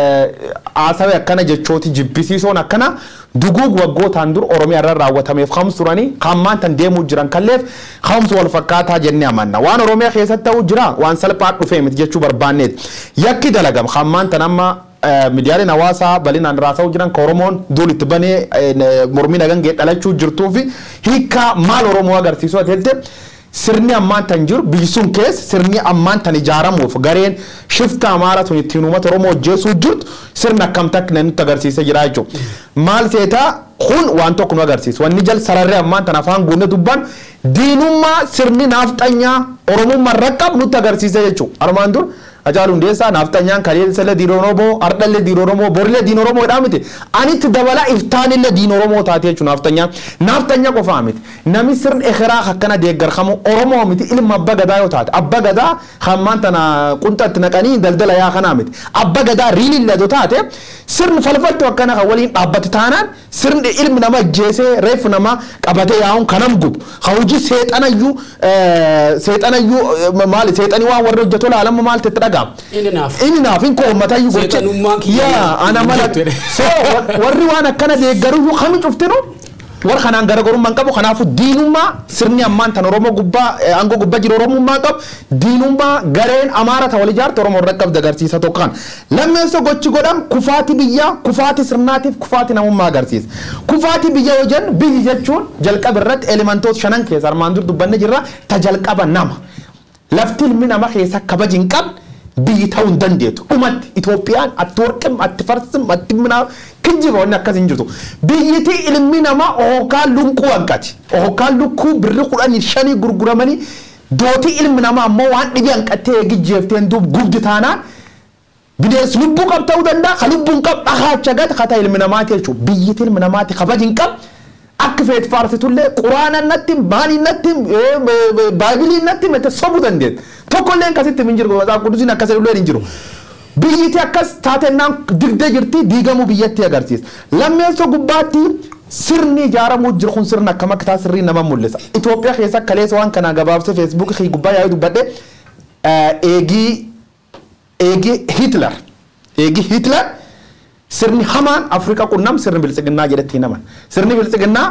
haasawee akkana jechooti jibbisiisoon akkana duguug waggootaan dur Oromiyaa irra raawwatameef kamsu turanii kammaan tan deemuu jiran kalleef kamsu wal fakkaataa jennee amanna. Waan Oromiyaa keessatti ta'uu jira waan salphaa dhufee miti jechuu barbaanneeti. Yakki dalagam kammaan tan amma miidiyaaleen hawaasaa bal'inaan raasa'uu jiran ka Oromoon duul itti banee mormii nagangee dhalachuu jirtuu fi hiikaa maal Oromoo agarsiisuu ati sirni ammaan tan jiru biyyi sun keessa sirni ammaan tan ijaaramuuf gareen shifta amaara sun ittiin uummata oromoo hojjeessuu jirtu sirna akkam takka nutti agarsiisee jira jechuudha. Maal seetaa kun waan tokko nu agarsiisa. Wanni jal sararree ammaan tan afaan guunne dubban diinummaa sirni naafxanyaa oromummaa rakkab nutti agarsiisee jechuudha. Armaan dur Ajaalu Hundeessaa naafxanyaan kaleessa diin Oromoo ardhallee diin Oromoo borillee diin Oromoodhaa miti. Anitti dabala iftaanillee diin Oromoo taate jechuudha naafxanyaan. Naaftanya qofaa miti. Namni sirni ekeraa akkana deeggarkamu Oromoo miti ilma abba gadaa yoo taate. Abba gadaa hammaan tana qunxatti naqanii daldala yaa kanaa miti. Abba gadaa riilillee yoo taate sirni falfattu akkana kan waliin dhaabbate taanaan sirni ilmi nama ajjeesee reeffu nama qabatee yaa'uun kanam gubu. Hawji seexanayyuu seexanayyuu maali seexanii waan warri hojjetu laalama maal ta'e dhaga'ama. Inni naaf. Inni naaf hin koommata iyyuu gocha. Seexanummaan kiyya Yaa ana mala. jettu jedhe. So warri waan akkana deeggaru iyyuu kami cuftinu warra kanaan garaagarummaan qabu kanaafu diinummaa sirni ammaan tan oromoo gubbaa eh, aangoo gubbaa jiru oromummaa qabu diinummaa gareen amaara ta wal ijaarte oromoo irra qabda agarsiisa tokko kan lammeessa gochi godham kufaati biyyaa kufaati sirnaatiif kufaati namummaa agarsiisa kufaati biyya yoo jennu biyyi jechuun jalqaba irratti elementoota shanan keessa armaan dur dubbanne jirra ta jalqaba nama lafti ilmi nama keessa kabaji hin qabne biyyi ta'uu hin dandeetu dhumatti Itoophiyaan atti warqim atti farsim atti minaa kijjiba wanni akkas hin jirtu biyyiti ilmi namaa ohokaan lunkuu hanqati ohokaan lukkuu birri kudhanii shanii gurguramanii dootii ilmi namaa ammoo waan dhibii hanqattee eegijjeefteen duub gubdi taanaan bineensi lubbuu qab ta'uu danda'a ka lubbuun qab dhahaacha gata kata ilmi namaati jechuudha biyyiti ilmi namaati kabaji hin qabu akka feet faarsitullee quraana natti maanii natti baabilii natti mete sobuu dandeet tokkollee akkasitti hin jiru maqaa qudusiin akkasii illee hin jiru biyyiti akkas taatennaan digdee jirti diigamuu biyyatti agarsiisa lammeessoo gubbaatti sirni ijaaramuu jiru kun sirna akkam akka taa sirrii nama mul'isa Itoophiyaa keessa kaleessa waan kanaa gabaabsee feesbuukii gubbaa yaa'ee dubbadhe eegii eegii Hitler eegii Hitler sirni hamaan Afrikaa qunnam sirni biltsiginnaa jedhetti naman sirni biltsiginnaa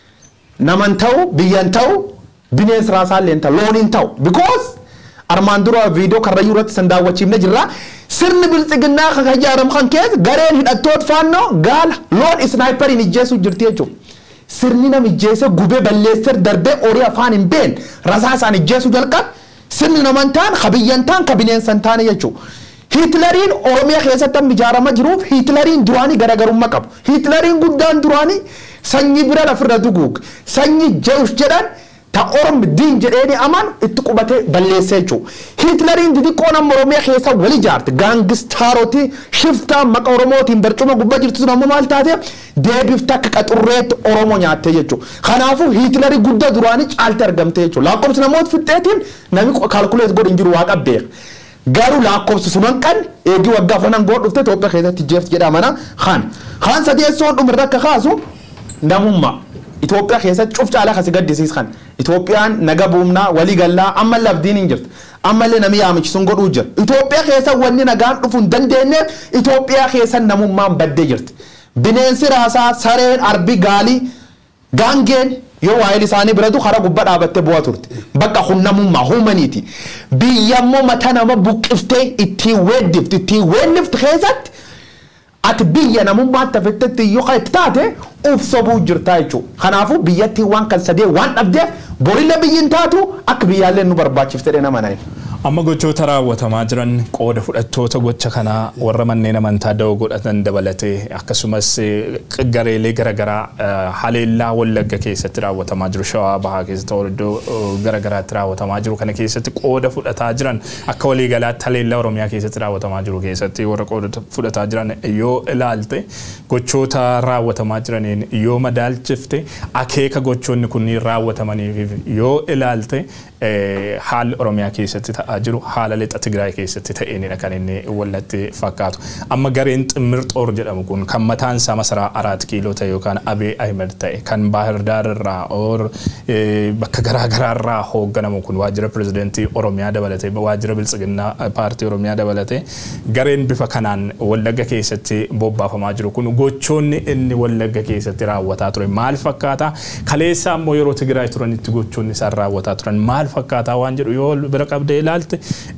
naman ta'u biyyan ta'u bineensi raasaallee ta'u looniin ta'u because armaan dura viidiyoo karrayyuu irratti san daawwachiifne jirra sirni biltsiginnaa kan ijaaramu kan keessa gareen hidhattoota faannoo gaala loon isnaayiperiin ijjeessu jirti jechuudha. Sirni nam ijjeese gubee balleessee darbee horii afaan hin beekne rasaasaan ijjeessu jalqabe sirni naman ta'an ka biyyan ta'an ka bineensan ta'an jechuudha. Hiitlariin Oromiyaa keessatti amma ijaaramaa jiruuf Hiitlariin duraanii garaagarummaa qabu. Hiitlariin guddaan duraanii sanyii bira lafirra duguug sanyii Jeewus jedhan ta Ormi diin jedheeni aman itti qubatee balleessee jechuudha. Hiitlariin xixiqqoon amma Oromiyaa keessa wal ijaarte gaangistaarotii shiftaa maqa Oromootiin barcuma gubbaa jirtu sun ammoo maal taate deebifte akka qaxurreetti Oromoo nyaattee jechuudha. Kanaafuu Hiitlarii guddaa duraanii caaltee argamte jechuudha. Lakkoofsi namoota fixxeetiin namni kaalkuleet godhu hin jiru waaqa beeka. garuu lakkoofsi sunan kan eegii waggaa afanan goon dhufte Itoophiyaa keessatti jeef jedhamana kan kan sadeessoon dhumirra akka kaasu namummaa Itoophiyaa keessatti cuf caalaa kasi gaddisiiskan Itoophiyaan naga buumnaa walii gallaa amma labdiin hin jirtu ammallee namni yaamichisuun godhuu jira Itoophiyaa keessa wanni nagaan dhufuu hin dandeenye Itoophiyaa keessa namummaan baddee jirti bineensi raasaa sareen arbi gaalii gaangeen yoo waa'ee isaanii biratu karaa gubbaa dhaabattee bu'aa turte bakka hunnamummaa humaniiti biyyammoo mata nama buqqiftee ittiin weeddifti ittiin weellifti keessatti ati biyya namummaatti hafettetti yoo kan itti taate uf sobuu jirtaa jechuudha kanaafuu biyyattiin waan kan sadee waan dhabdeef borillee biyyiin taatu akka biyyaallee nu barbaachiftee nama na'in. Amma gochoota raawwatamaa jiran qooda fudhattoota gocha kanaa warra manneen amantaa da'oo godhatan dabalatee akkasumas gareelee garaagaraa haleellaa wallagga keessatti raawwatamaa jiru shawaa bahaa keessatti iddoo garaagaraatti raawwatamaa jiru kana keessatti qooda fudhataa jiran akka waliigalaatti haleellaa oromiyaa keessatti raawwatamaa jiru keessatti warra qooda fudhataa jiran yoo ilaalte gochoota raawwatamaa jiraniin yoo madaalchifte akeeka gochoonni kunniin raawwatamaniif yoo ilaalte haalli oromiyaa keessatti ta'aa jiru haala lixa Tigraay keessatti ta'eenidha kan inni wallatti fakkaatu. Amma gareen ximmir xoor jedhamu kun kan mataan isaa masaraa araat kiiloo ta'e yookaan Abee Ahmed ta'e kan Baahir Daar irraa or bakka garaa garaa irraa hoogganamu kun waajjira pirezidentii Oromiyaa dabalatee waajjira biltsiginnaa paartii Oromiyaa dabalatee gareen bifa kanaan wallagga keessatti bobbaafamaa jiru kun gochoonni inni wallagga keessatti raawwataa ture maal fakkaata kaleessa ammoo yeroo Tigraay turanitti gochoonni isaan raawwataa turan maal fakkaataa waan jedhu yoo bira qabdee ilaalte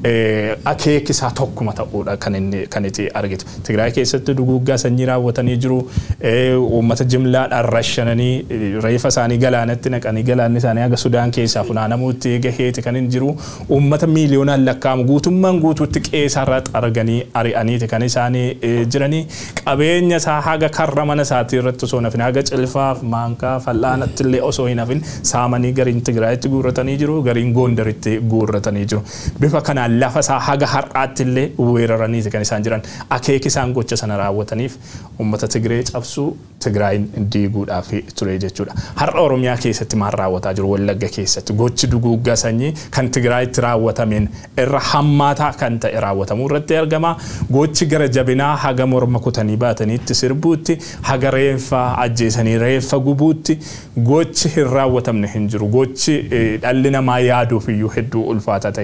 akeeki isaa tokkuma ta'uudha kan inni kan itti argitu. Tigraay keessatti duguggaa sanyii raawwatanii jiru uummata jimlaadhaan rashananii reefa isaanii galaanatti naqanii galaanni isaanii haga Sudaan keessaa funaanamuutti gaheeti kan hin jiru uummata miiliyoonaan lakkaa'amu guutummaan guutuutti qeesarraa arganii ari'aniiti kan isaanii jiranii qabeenya isaa haga karra mana isaatii irratti osoo nafin haga cilfaaf maankaa fal'aanatti illee osoo hin hafin saamanii gariin Tigraayitti guurratanii jiru gariin Goondaritti guurratanii jiru. Bifa kanaan lafa isaa haga har'aatti illee weeraraniiti kan isaan jiran akeeki isaan gocha sana raawwataniif uummata Tigree cabsuu Tigraayin diiguudhaaf ture jechuudha. Har'a Oromiyaa keessatti maal raawwataa jiru Wallagga keessatti gochi duguuggaa sanyii kan Tigraayitti raawwatameen irra hammaataa kan ta'e raawwatamuu irratti argama. Gochi gara jabinaa haga morma kutanii baataniitti sirbuutti haga reeffa ajjeesanii reeffa gubuutti gochi hin raawwatamne hin jiru. Gochi dhalli namaa yaaduuf iyyuu hedduu ulfaataa ta'e hedduun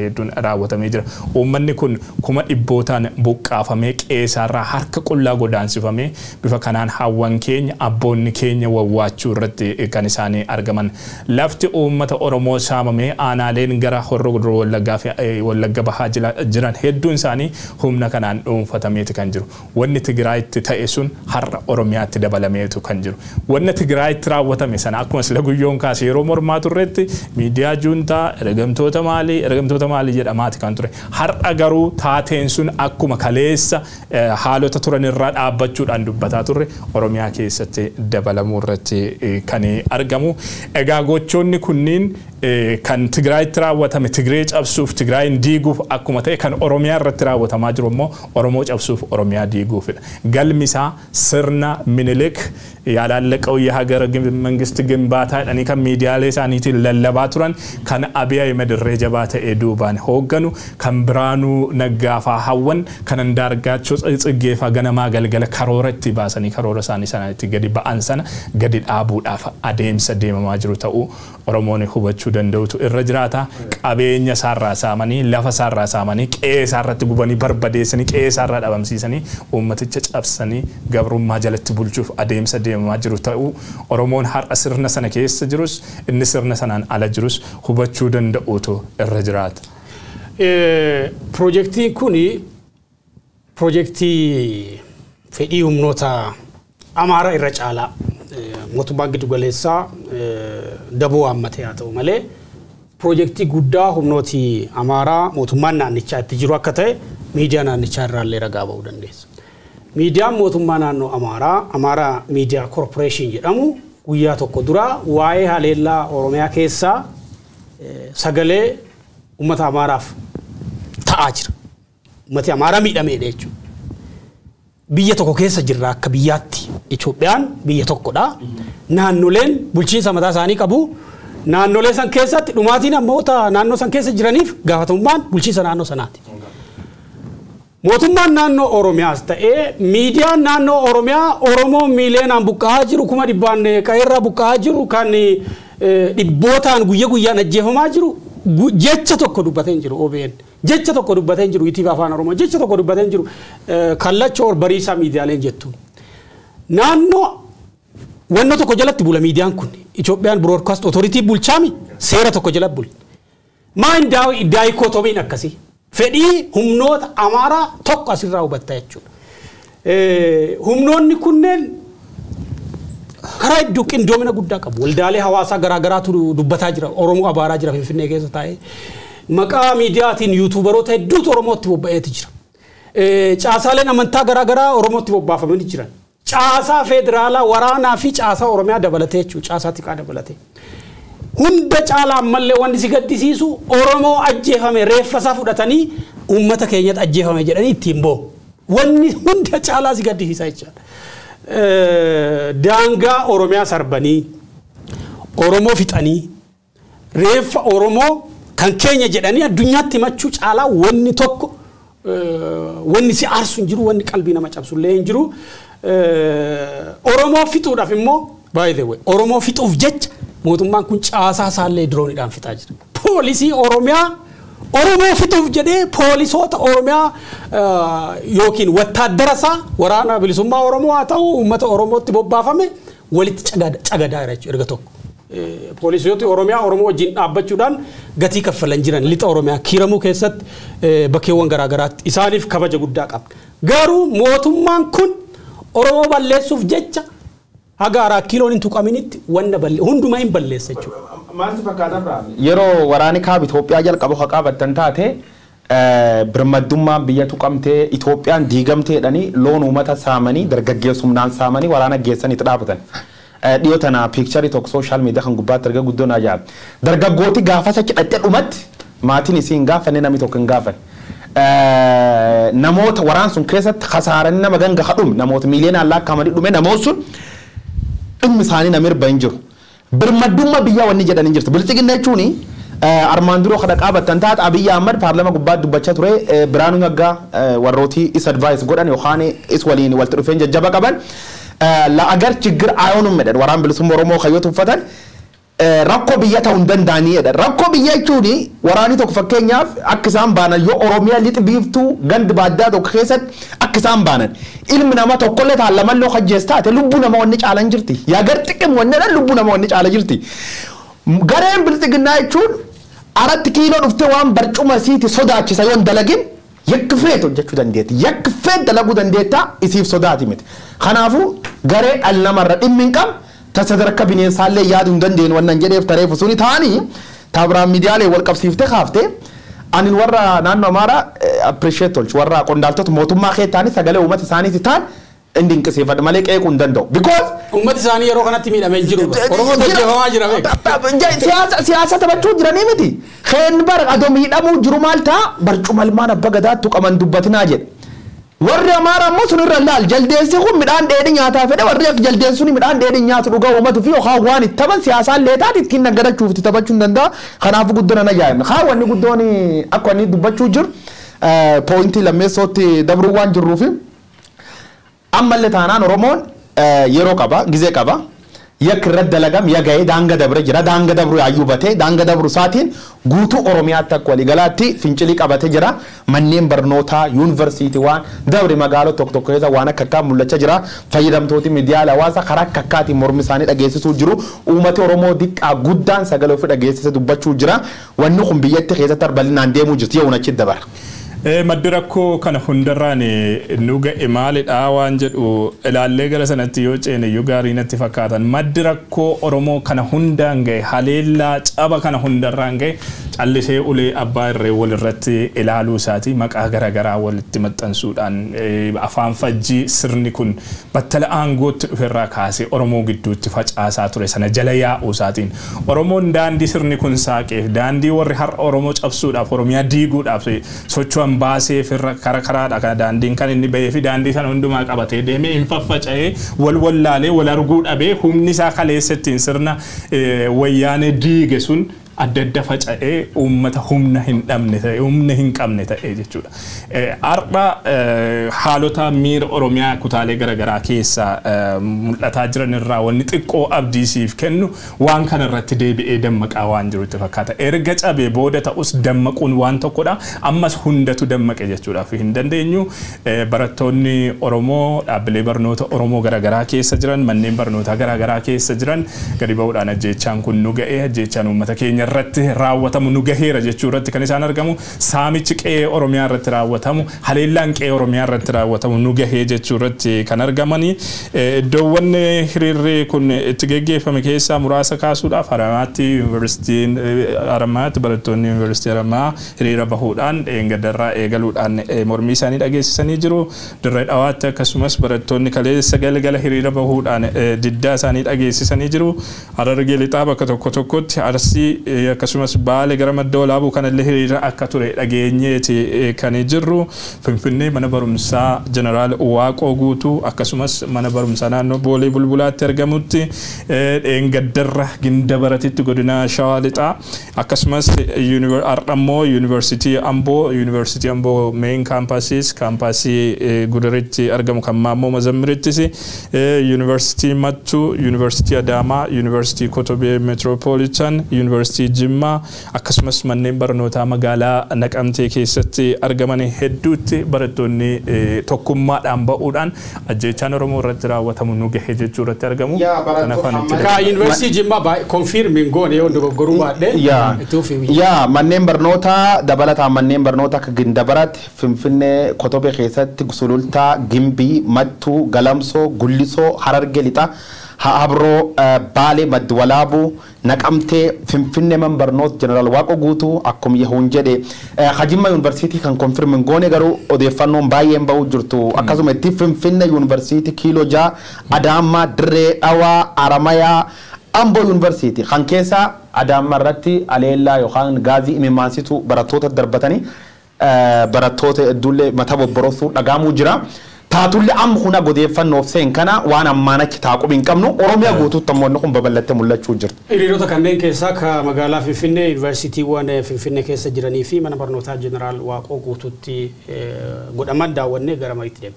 raawwatamee jira. Uummanni kun kuma dhibbootaan buqqaafamee qeessaarraa harka qullaa godaansifamee bifa kanaan hawwan keenya abboonni keenya wawwaachuu irratti kan isaanii argaman. Lafti uummata Oromoo saamamee aanaaleen gara horroo guduruu wallaggaa fi wallagga bahaa jiran hedduun isaanii humna kanaan dhuunfatameeti kan jiru. Wanni Tigraayitti ta'e sun har'a Oromiyaatti dabalameetu kan jiru. Wanni Tigraayitti raawwatame sana akkuma sila guyyoon kaase yeroo mormaa turretti miidiyaa juuntaa ergamtoota maalii ergamtoota maalii jedhamaati kan ture. Har'a garuu taateen sun akkuma kaleessa haalota turan irraa dhaabbachuudhaan dubbataa turre Oromiyaa keessatti dabalamuu irratti kan argamu. Egaa gochoonni kunniin kan Tigraayitti raawwatame Tigree cabsuuf Tigraayin diiguuf akkuma ta'e kan Oromiyaa irratti raawwatamaa jiru immoo Oromoo cabsuuf Oromiyaa diiguufidha. Galmi isaa sirna Minilik ያላለቀው የሀገር መንግስት ግንባታ ዳኒ ከን ሚዲያሌ isaaniitiin lallabaa turan kan Abiy Ahmed irree jabaa ta'ee duubaan hoogganu kan Biraanuu Naggaafaa hawwan kan Andaargaachoo Tsiggeefaa ganamaa galgala karoora itti baasanii karoora isaanii sanatti gadi ba'an sana gadi dhaabuudhaaf adeemsa deemamaa jiru ta'uu Oromoon hubachuu danda'utu irra jiraata. Qabeenya isaarraa saamanii lafa isaarraa saamanii qe'ee isaarratti gubanii barbadeessanii qe'ee isaarraa dhabamsiisanii uummaticha cabsanii gabrummaa jalatti bulchuuf adeemsa deemamaa jiru ta'uu Oromoon har'a sirna sana keessa jirus inni sirna sanaan ala jirus hubachuu danda'utu irra jiraata. Piroojeektiin kun piroojeektii fedhii humnoota Amaara irra caalaa mootummaan giddu galeessaa daboo hammatee haa ta'u malee piroojeektii guddaa humnooti Amaaraa mootummaan naannichaa itti jiru akka ta'e miidiyaa naannichaa irraallee ragaa ba'uu dandeessa. Miidiyaan mootummaa naannoo Amaaraa, Amaaraa Miidiyaa Korporeeshin jedhamu guyyaa tokko dura waa'ee haleellaa Oromiyaa keessaa sagalee uummata Amaaraaf ta'aa jira. Uummati Amaaraa miidhameedha jechuudha. Biyya tokko keessa jirra akka biyyaatti. Itoophiyaan biyya tokkodha. Naannoleen bulchiinsa mataa isaanii qabu. Naannolee san keessatti dhumaatiin namoota naannoo san keessa jiraniif gaafatamummaan bulchiinsa naannoo sanaati. Mootummaan naannoo Oromiyaas ta'ee miidiyaan naannoo Oromiyaa Oromoo miileenaan buqqa'aa jiru kuma dhibbaan qa'eerraa buqqa'aa jiru kan dhibbootaan guyya guyyaan ajjeefamaa jiru jecha tokko dubbatee hin jiru OBN. Jecha tokko dubbatee hin jiru ITV Afaan Oromoo jecha tokko dubbatee hin jiru kallacha ol bariisaa miidiyaaleen jettuun. Naannoo wanna tokko jalatti bula miidiyaan kun Itoophiyaan Broadcast Authority bulchaami seera tokko jalatti bula. Maa hin daayikootomiin akkasii. fedhii humnoota amaaraa tokko asirraa hubatta jechuudha. Humnoonni kunneen karaa hedduu qindoomina guddaa qabu. Waldaalee hawaasaa garaagaraatu dubbataa jira. Oromoo abaaraa jira Finfinnee keessa taa'ee. Maqaa miidiyaatiin yuutuubaroota hedduutu Oromootti bobba'eeti jira. Caasaaleen amantaa garaagaraa Oromootti bobbaafamanii jiran. Caasaa federaalaa waraanaa fi caasaa Oromiyaa dabalatee jechuudha. Caasaa xiqqaa dabalatee. hunda caalaa ammallee wanti si gaddisiisu Oromoo ajjeefame reeffasaa fudhatanii uummata keenyatti ajjeefame jedhanii ittiin boo. Wanni hunda caalaa si gaddisiisa jechaadha. Daangaa Oromiyaa sarbanii Oromoo fixanii reeffa Oromoo kan keenya jedhanii addunyaatti himachuu caalaa wanni tokko wanni si aarsu hin jiru wanni qalbii nama cabsullee hin jiru. Oromoo fixuudhaaf immoo by the way Oromoo fixuuf jecha mootummaan kun caasaa isaallee diroonidhaan fixaa jira. Poolisii Oromiyaa Oromoo fixuuf jedhee poolisoota Oromiyaa yookiin wattaaddara isaa waraana bilisummaa Oromoo haa ta'u uummata Oromootti bobbaafame walitti cagadaa jira jechuudha erga tokko. Poolisooti Oromiyaa Oromoo wajjin dhaabbachuudhaan gatii kaffalan jiran lixa Oromiyaa kiiramuu keessatti bakkeewwan garaagaraatti isaaniif kabaja guddaa qabna. Garuu mootummaan kun Oromoo balleessuuf jecha haga araa kiiloon hin tuqaminitti wanna hundumaa hin balleessa jechuudha. Maaltu fakkaata Abiraam? Yeroo waraanni kaaba Itoophiyaa jalqaba haa qabattan taate birmaddummaan biyya tuqamtee Itoophiyaan diigamteedhanii loon uummata saamanii dargaggeessumnaan saamanii waraana geessan itti dhaabatan. Dhiyoo tana piikcharii tokko sooshaal miidiyaa kan gubbaatti erga guddoon ajaa'iba. Dargaggooti gaafas achi dhaqxee dhumatti maatiin isii hin gaafanne namni tokko hin gaafanne. Namoota waraan sun keessatti hasaaranii nama ganga hadhume namoota miiliyoonaan lakkaa'amanii dhume namoonni sun dhimmi isaanii nama irra hin jiru. Birmaddummaa biyyaa wanni jedhan hin jirtu. Bilchiginna jechuun armaan duroo kada qaabattan taate Abiyyi Ahmad paarlama gubbaatti dubbachaa ture Biraanuu Naggaa warrooti is advaayis godhan yookaan is waliin walitti dhufeen jajjaba qaban la agar ችግር አይሆንም መደድ ወራን ብልሱም ኦሮሞ ከዮት ውፈተን eh, rakkoo biyya ta'uu hin danda'anidha. Rakkoo biyya jechuun waraanni tokko fakkeenyaaf akka isaan baanan yoo Oromiyaa lixi biiftuu gandi baaddaa tokko keessatti akka isaan baanan ilmi nama tokkollee taan lamallee hojjees taate lubbuu nama wanni caalan jirti. Yaa gar xiqqim wannedha lubbuu nama wanni caala jirti. Gareen bilxiginnaa jechuun aratti kiiloo dhuftee waan barcuma siiti sodaachisa yoo hin dalagin yakki feet hojjechuu dandeetti. Yakki feet dalaguu dandeetta isiif sodaati miti. Kanaafuu garee dhala namarra dhimmi hin qabne ta sadarkaa bineensaallee yaaduu hin dandeenye wannan jedheef tareefu suni ta'anii taabiraan miidiyaalee wal qabsiiftee kaaftee ani warra naannoo amaaraa appreciate tolchu warra qondaaltota mootummaa kee ta'anii sagalee uummata isaaniiti ta'an inni dinqisiifadha malee qeequu hin danda'u. Because Uummati isaanii yeroo kanatti miidhamee hin jiru. Oromoo hojjetamaa jira beeku. siyaasa siyaasa taphachuu jiranii miti. Keen bara adoo miidhamuu jiru maal ta'a barcuma ilmaan abba gadaattu qaban dubbatinaa jedhe. Warri amaaraa immoo sun irra laal jaldeessi kun midhaan dheedhi nyaataa fedhe warri akka jaldeessi sun midhaan dheedhi nyaatu dhugaa uummatu fi yookaan waan itti taphan siyaasaan leetaati ittiin naggadachuuf itti taphachuu hin danda'a. Kanaafuu guddoo nan ajaa'ibna. Haa wanni guddoon akka wanni dubbachuu jiru pooyintii lammeessootti dabruu waan jirruufi. ammallee taanaan oromoon eh, yeroo qaba gizee qaba yakki irratti dalagam yaga'ee daanga dabre jira daanga dabru yaayyuu batee daanga dabru isaatiin guutuu oromiyaatti akka waliigalaatti fincilii qabatee jira manneen barnootaa yuunivarsiitii waan dabre magaalota tokko tokko keessa waan akka akkaa mul'achaa jira fayyadamtooti miidiyaa hawaasaa karaa akka akkaatiin mormi isaanii dhageessisuu jiru uummati oromoo diqqaa guddaan sagalee ofii dhageessise dubbachuu jira wanni kun biyyatti keessatti arbal'inaan deemuu jirti yoo achi dabara. Eh, Maddi rakkoo kana hundarraan eh, nu ga'e maalidha waan jedhu ilaallee gara sanatti yoo ceene iyyuu gaarii natti fakkaatan maddi rakkoo Oromoo kana hundaan ga'e haleellaa caba kana hundarraan ga'e callisee ulee abbaa irree walirratti ilaaluu isaati maqaa garaagaraa walitti maxxansuudhaan eh, afaan fajjii sirni kun battala aangootti dhuferraa kaasee Oromoo gidduutti facaasaa ture sana jala yaa'uu isaatiin Oromoon daandii sirni kun saaqeef daandii warri har'a Oromoo cabsuudhaaf Oromiyaa diiguudhaaf socho'an baasee firra kara karaadha kana daandiin kan inni bahee fi daandii sana hundumaa qabatee deemee hin faffaca'ee wal wallaalee wal arguu dhabee humni isaa kaleessattiin sirna eh, wayyaanee diige sun adda adda faca'ee uummata humna hin dhabne ta'e humna hin qabne ta'e jechuudha. Eh, Har'a eh, haalota miira Oromiyaa kutaalee garaagaraa keessa eh, mul'ataa jiran irraa wanni xiqqoo abdii siif kennu waan kana irratti deebi'ee dammaqaa waan jirutti fakkaata. Erga cabee booda ta'us dammaquun waan tokkodha. Ammas hundatu dammaqe jechuudhaaf hin dandeenyu. Eh, Barattoonni Oromoo dhaabbilee barnoota Oromoo garaagaraa keessa jiran manneen barnootaa garaagaraa keessa jiran gadi ba'uudhaan ajjeechaan kun nu ga'ee ajjeechaan uummata keenya irratti raawwatamu nu gaheera jechuu irratti kan isaan argamu saamichi qe'ee Oromiyaa irratti raawwatamu haleellaan qe'ee Oromiyaa irratti raawwatamu nu gahee jechuu irratti kan argamani iddoowwan hiriirri kun itti geggeeffame keessaa muraasa kaasuudhaaf haramaatti yuunivarsiitiin haramaatti barattoonni yuunivarsiitii haramaa hiriira bahuudhaan dheengaddarraa eegaluudhaan mormii isaanii dhageessisanii jiru dirree dhawaatti akkasumas barattoonni kaleessa galgala hiriira bahuudhaan diddaa isaanii dhageessisanii jiru harargee lixaa bakka tokko tokkotti arsii akkasumas baale gara madda walaabuu kanallee hiriira akka ture dhageenyeeti kan jirru finfinnee mana barumsaa jeneraal waaqoo guutuu akkasumas mana barumsaa naannoo boolee bulbulaatti argamutti dheengaddarra ginda baratitti godina shawaa lixaa akkasumas ardhammoo yuunivarsiitii amboo yuunivarsiitii amboo meen kaampaasiis kaampaasii gudaritti argamu kan maammoo mazammirittis yuunivarsiitii mattuu yuunivarsiitii adaamaa yuunivarsiitii kotobee metropolitan yuunivarsiitii jimmaa akkasumas manneen barnootaa magaalaa naqamtee keessatti argaman hedduutti barattoonni tokkummaadhaan ba'uudhaan ajjeechaan oromoo irratti raawwatamu nu gahe jechuu irratti argamu. Ka yuunivarsiitii Jimmaa konfirmiin goone yoo dogoggoruu baadhee. Yaa manneen barnootaa dabalataan manneen barnootaa akka gindabaratti finfinnee kotobee keessatti sulultaa gimbii mattuu galamsoo gullisoo hararge lixaa. Habroo Baalee Maddi Walaabuu naqamtee Finfinnee man barnoota Jeneraal Waaqoo guutuu akkuma yahuun jedhe Hajimma Yuunivarsiitii kan konfirmin goone garuu odeeffannoon baay'een bahuu jirtu akkasuma itti Finfinnee Yuunivarsiitii kiiloo ja'a Adaamaa Dirree Dhawaa Aramayaa Amboo Yuunivarsiitii kan keessa Adaamaa irratti aleellaa yookaan gaazii imimmaansituu barattoota darbatanii barattoota hedduullee mataa bobborosuu dhagaamuu jira. taatullee amma kun odeeffannoof seen kana waan ammaan achi taaqub hin qabnu oromiyaa guutuutti ammoo kun babal'attee mul'achuu jirti. Hiriirota kanneen keessaa ka magaalaa Finfinnee yuunivarsiitiiwwan Finfinnee keessa jiranii fi mana barnootaa jeneraal Waaqoo guutuutti godhaman daawwannee gara mariitti deema.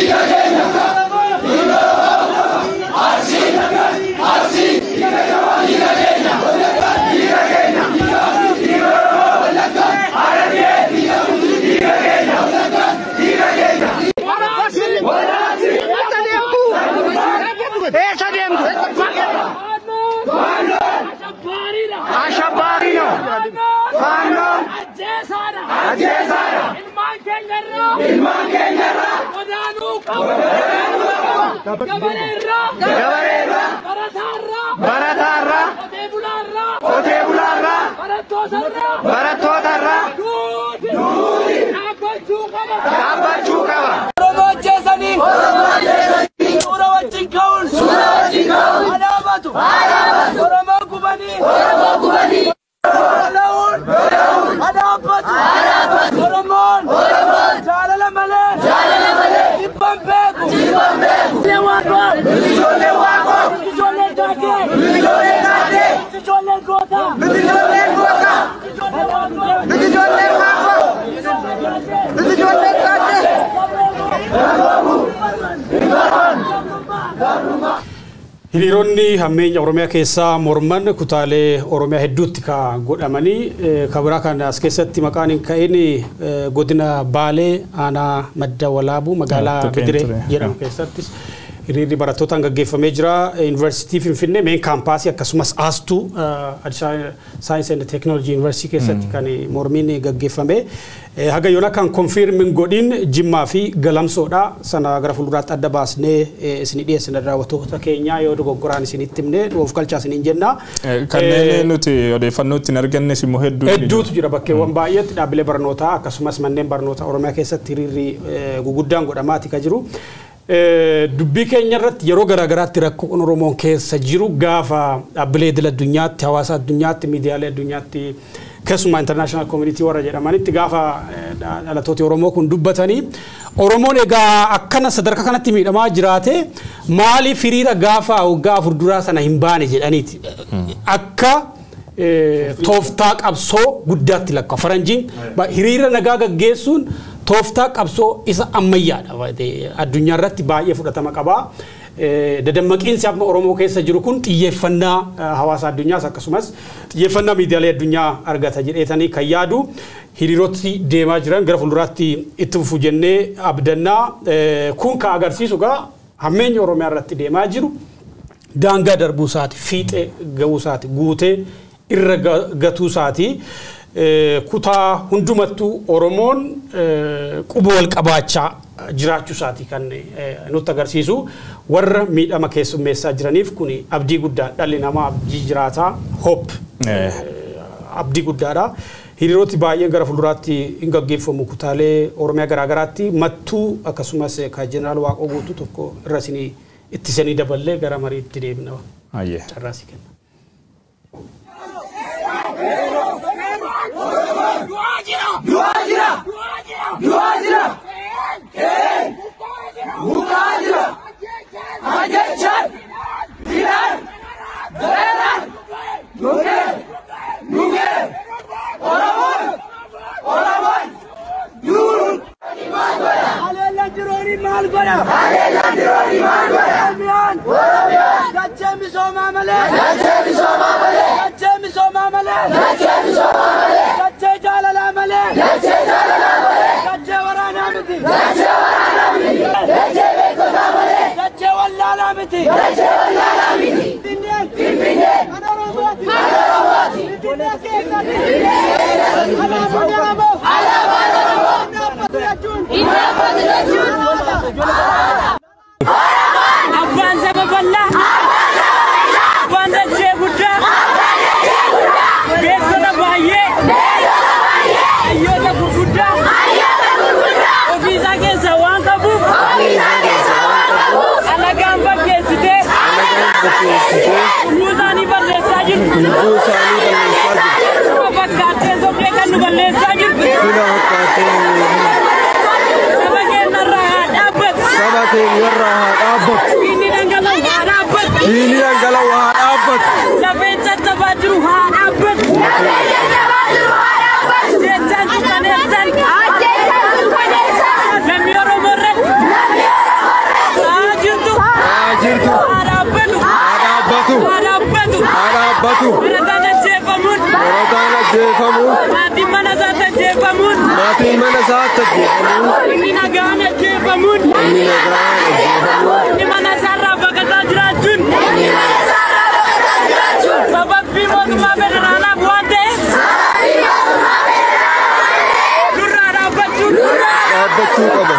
Ilmaan keenyarraa godaanuu qaba. Gabareerraa. Gabareerraa. Barataarraa. Barataarraa. Qotee bulaarraa. Qotee bulaarraa. Barattootarraa. Barattootarraa. Duudi. Duudi. Dhaabbachuu qaba. Dhaabbachuu qaba. Oromoo ajjeesanii. Oromoo ajjeesanii. Suura wajjin ka'uun. Suura wajjin ka'uun. Adaabatu. Adaabatu. Oromoo gubanii. Oromoo gubanii. Lola'uun. Lola'uun. Adaabbatu. Adaabbatu. Oromoon. Oromoon. Jaalala malee. Jaalala malee. Dhibban beeku. Dhibban beeku. Ijoollee waaqoo. Ijoollee waaqoo. Ijoollee taatee. Ijoollee taatee. Ijoollee gootaa. Ijoollee gootaa. Ijoollee waaqoo. Ijoollee waaqoo. Ijoollee taatee. Hiriironni hammeenya Oromiyaa keessaa morman kutaalee Oromiyaa hedduutti ka godhamanii ka biraa kan as keessatti maqaan hin ka'in godina Baalee aanaa madda walaabuu magaalaa Tuqeen Bidiree ture. jedhamu keessattis hiriirri barattootaan gaggeeffamee jira. Yuunivarsiitii Finfinnee meen kaampaasii akkasumas aastuu Addis Saayinsii and Teekinooloojii Yuunivarsiitii keessatti kan mormiin gaggeeffame. Eh, Haga yoona kan konfirmin godhin Jimmaa fi Galamsoodha. Sana gara fuulduraatti adda baasnee eh, isinii dhiyeessina daawwattoota keenyaa yoo dogoggoraan isinitti himne of galchaa isiniin jenna. Eh, Kanneen nuti odeeffannoo ittiin argannes immoo hedduu Hedduutu jira bakkeewwan baay'eetti dhaabbilee barnootaa akkasumas manneen barnootaa Oromiyaa keessatti hiriirri eh, guguddaan godhamaati ka jiru. Eh, Dubbii keenya irratti yeroo garaagaraatti rakkoon Oromoon keessa jiru gaafa dhaabbilee idil addunyaatti hawaasa addunyaatti miidiyaalee addunyaatti keessumaa international community warra jedhamanitti gaafa eh, dha- dhalatooti Oromoo kun dubbatanii Oromoon egaa akkana sadarkaa kanatti miidhamaa jiraate maaliif hiriira gaafa waggaa afur duraa sana hin baane jedhaniiti. Akka eh, tooftaa qabsoo guddaatti lakka faranjiin ba- hiriira nagaa gaggeessuun tooftaa qabsoo isa ammayyaadha Eh, addunyaa irratti baay'ee fudhatama qaba. Eh, Dadammaqiinsi amma Oromoo keessa jiru kun xiyyeeffannaa eh, hawaasa addunyaas akkasumas xiyyeeffannaa miidiyaalee addunyaa argata jedheetanii kan yaadu hiriiroti deemaa jiran gara fuulduraatti itti fufu jennee abdannaa Eh, kun kan agarsiisu gaa hammeenya Oromiyaa irratti deemaa jiru daangaa darbuu isaati fiixee ga'uu isaati guutee irra ga- gatuu isaati Eh, kutaa hundumattuu Oromoon eh, quba wal qabaachaa jiraachuu isaati kan eh, nutti agarsiisu warra miidhama keessummeessaa jiraniif kun abdii guddaa dhalli namaa abdii jiraataa hope abdii guddaadha. Hiriiroti baay'een gara fuulduraatti hin gaggeeffamu kutaalee Oromiyaa garaagaraatti mattuu akkasumas kan jeneraal Waaqoo guutuu tokko irra isinii ittisanii daballee gara mariitti deemna. Ayyee. Carraasii kenna. Haleellaan diroonii maal godha? Haleellaan diroonii maal godha? Oromiyaan. Oromiyaan. Dachee misoomaa malee. Dachee misoomaa malee. Dachee misoomaa malee. Dachee misoomaa malee. Dachee jaalalaa malee. Dachee jaalalaa malee. Dachee waraanaa miti. Dachee waraanaa miti. Dachee beekotaa malee. Dachee wallaalaa miti. Dachee wallaalaa miti. Finfinneen. Finfinneen. Kan Oromooti. Kan Oromooti. Finfinnee keessatti. Finfinnee keessatti. Alaabaan Oromoo. Alaabaan Oromoo. Dhaabbatu jechuun. Dhaabbatu jechuun. Abbaan saba bal'aa. Abbaan dachee guddaa. Beektota baay'ee. Hayyoota gurguddaa. Ofiisaa keessaa waan qabuuf. Alagaan fakkeessitee. Uffuu isaanii balleessaa jirtu.Uma fakkaattee sobdee kan nu balleessaa jirtu. Saba keenyarraa haa dhaabbatu. Saba keenyarraa haa dhaabbatu. Inni dhangala'u haa dhaabbatu. Diinii dhangala'u haa dhaabbatu. Lafeen caccabaa jiru haa dhaabbatu. Jechaan suukaneessan. Lammii Oromoo irratti. raawwatu barataan ajjeefamuun barataan ajjeefamuun maatiin mana isaatti ajjeefamuun maatiin mana isaatti ajjeefamuun inni nagaan ajjeefamuun inni nagaan ajjeefamuun inni mana isaarraa baqataa jiraachuun sababii mootummaa federaalaaf waan ta'eef durraa dhaabbachuun dhaabbachuu qaba.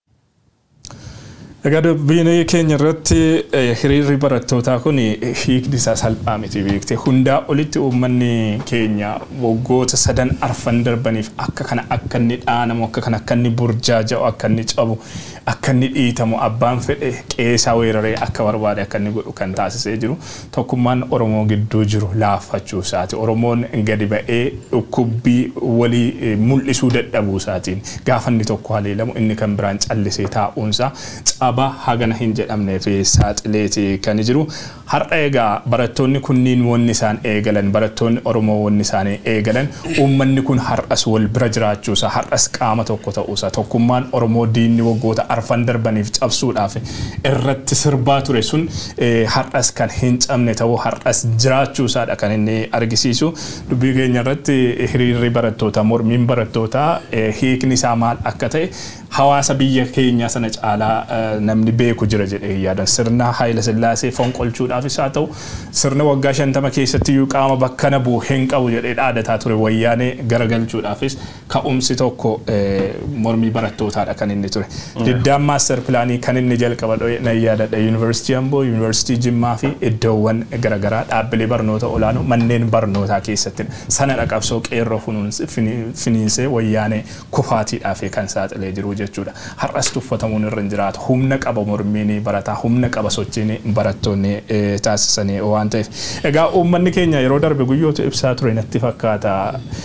Egaa dubbiin keenya irratti eh, hiriirri barattootaa kun hiikni isaa salphaa miti beekte hundaa olitti uummanni keenya waggoota sadan arfan darbaniif akka kana akka inni dhaanamu akka kana akka inni burjaaja'u akka inni cabu akka inni dhiitamu abbaan fedhe qeesaa weeraree akka barbaade akka inni godhu kan taasisee jiru tokkummaan Oromoo gidduu jiru laaffachuu isaati Oromoon gadi ba'ee dhukkubbii walii eh, mul'isuu dadhabuu isaatiin gaafa inni tokko haleelamu inni kan biraan callisee taa'uunsaa caba hagana hin jedhamneef saaxileeti kan jiru. Har'a egaa barattoonni kunniin wanni isaan eegalan barattoonni Oromoo wanni isaanii eegalan uummanni kun har'as wal bira jiraachuusa har'as qaama tokko ta'uusa tokkummaan Oromoo diinni waggoota arfan darbaniif cabsuudhaaf irratti sirbaa ture sun eh, har'as kan hin cabne ta'uu har'as jiraachuusaadha kan inni argisiisu dubbii keenya irratti hiriirri barattootaa mormiin barattootaa eh, hiikni isaa maal akka ta'e hawaasa biyya keenya sana caalaa eh, namni beeku jira jedhee yaadan sirna Haayila Sillaasee fonqolchuudhaafis haa ta'u sirna waggaa shantama keessatti iyyuu qaama bakka na bu'u hin qabu jedhee dhaadataa ture wayyaanee garagalchuudhaafis ka'umsi tokko eh, mormii barattootaadha kan inni ture. Diddaan maaster pilaanii kan inni jalqaba na yaadadha yuunivarsiitii Amboo, yuunivarsiitii Jimmaa fi iddoowwan garaagaraa dhaabbilee barnoota olaanoo manneen barnootaa keessatti sana dhaqabsoo qeerroo funuunse- fini- finiinsee wayyaanee kufaatiidhaaf kan saaxilee jiru jechuudha. Har'as tuffatamuun irra hin jiraatu. Humna qaba mormiin barataa, humna qaba sochiin barattoonni eh, taasisanii waan ta'eef. Egaa uummanni keenya yeroo darbe guyyoota ibsaa ture natti fakkaata.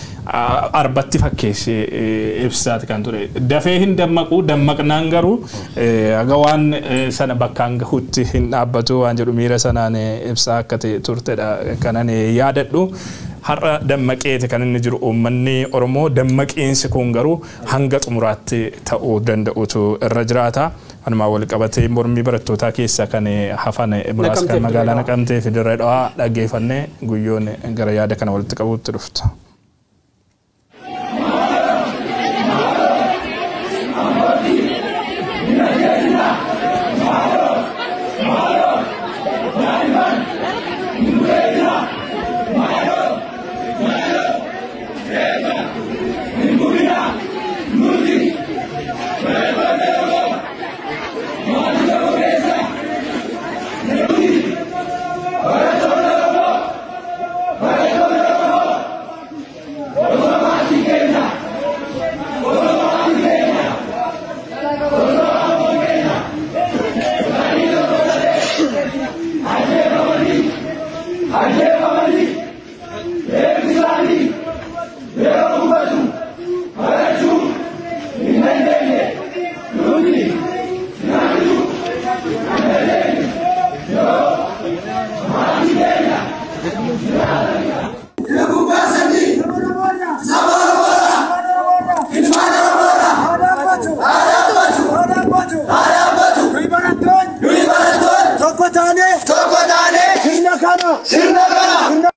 Ah, Arbatti fakkeessee eh, ibsaati kan ture. Dafee hin dammaqu, dammaqnaan garuu eh, haga waan eh, sana bakkaan gahutti hin dhaabbatu waan jedhu miira sanaan eh, ibsaa akka ta'e turtedha kanan eh, yaadadhu. Har'a dammaqeeti kan inni jiru uummanni Oromoo dammaqiinsi kun garuu hanga xumuraatti ta'uu danda'utu irra jiraata. Walumaa wal qabatee mormii barattootaa keessa kan eh, hafan eh, muraasa Naqamtee kan magaalaa Dirree Dhawaa. naqamtee fi dirree dhawaa dhaggeeffannee guyyoon eh, gara yaada kana walitti qabuutti dhufta. Tokko taane tokko taane sirna kana sirna kana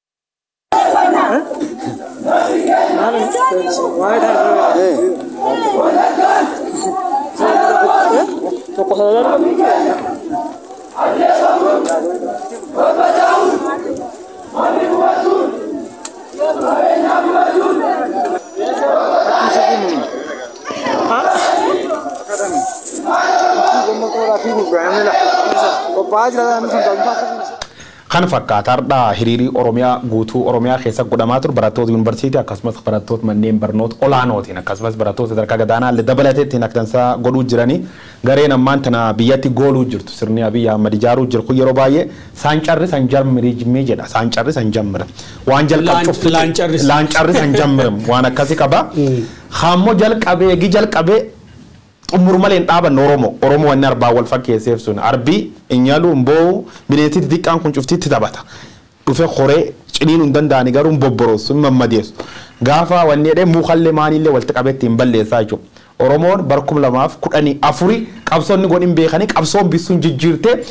Kan fakkaata har'a hiriirii Oromiyaa guutuu Oromiyaa keessa godhamaa ture barattoota yuunivarsiitii akkasumas barattoota manneen barnoota olaanootiin akkasumas barattoota sadarkaa gadaanaa illee dabalateettiin akkansaa godhuu jiranii gareen ammaan tana biyyatti gooluu jirtu sirni Abiyyi Ahmad ijaaruu jiru kun yeroo baay'ee saancarri san jarmirii jimmee jedha saancarri san jammira waan jalqabu Laan- laancarri- laancarri san jammira waan akkasii qaba hammoo jalqabee gi jalqabee xumur malee hin dhaabanne Oromoo. Oromoo wanni arbaa wal fakkeesseef sun arbii inyalu mboo bineensi xixiqqaan kun cuftitti taphata. Dhufe koree ciniinuu hin danda'ani garuu hin bobboroosu hin mammadeessu. Gaafa wanni jedhee mukallee maanillee walitti qabeetti hin balleessaa jechuudha. Oromoon barkum lamaaf kudhanii afuri qabsoonni godhin beekanii qabsoon bisuun jijjiirtee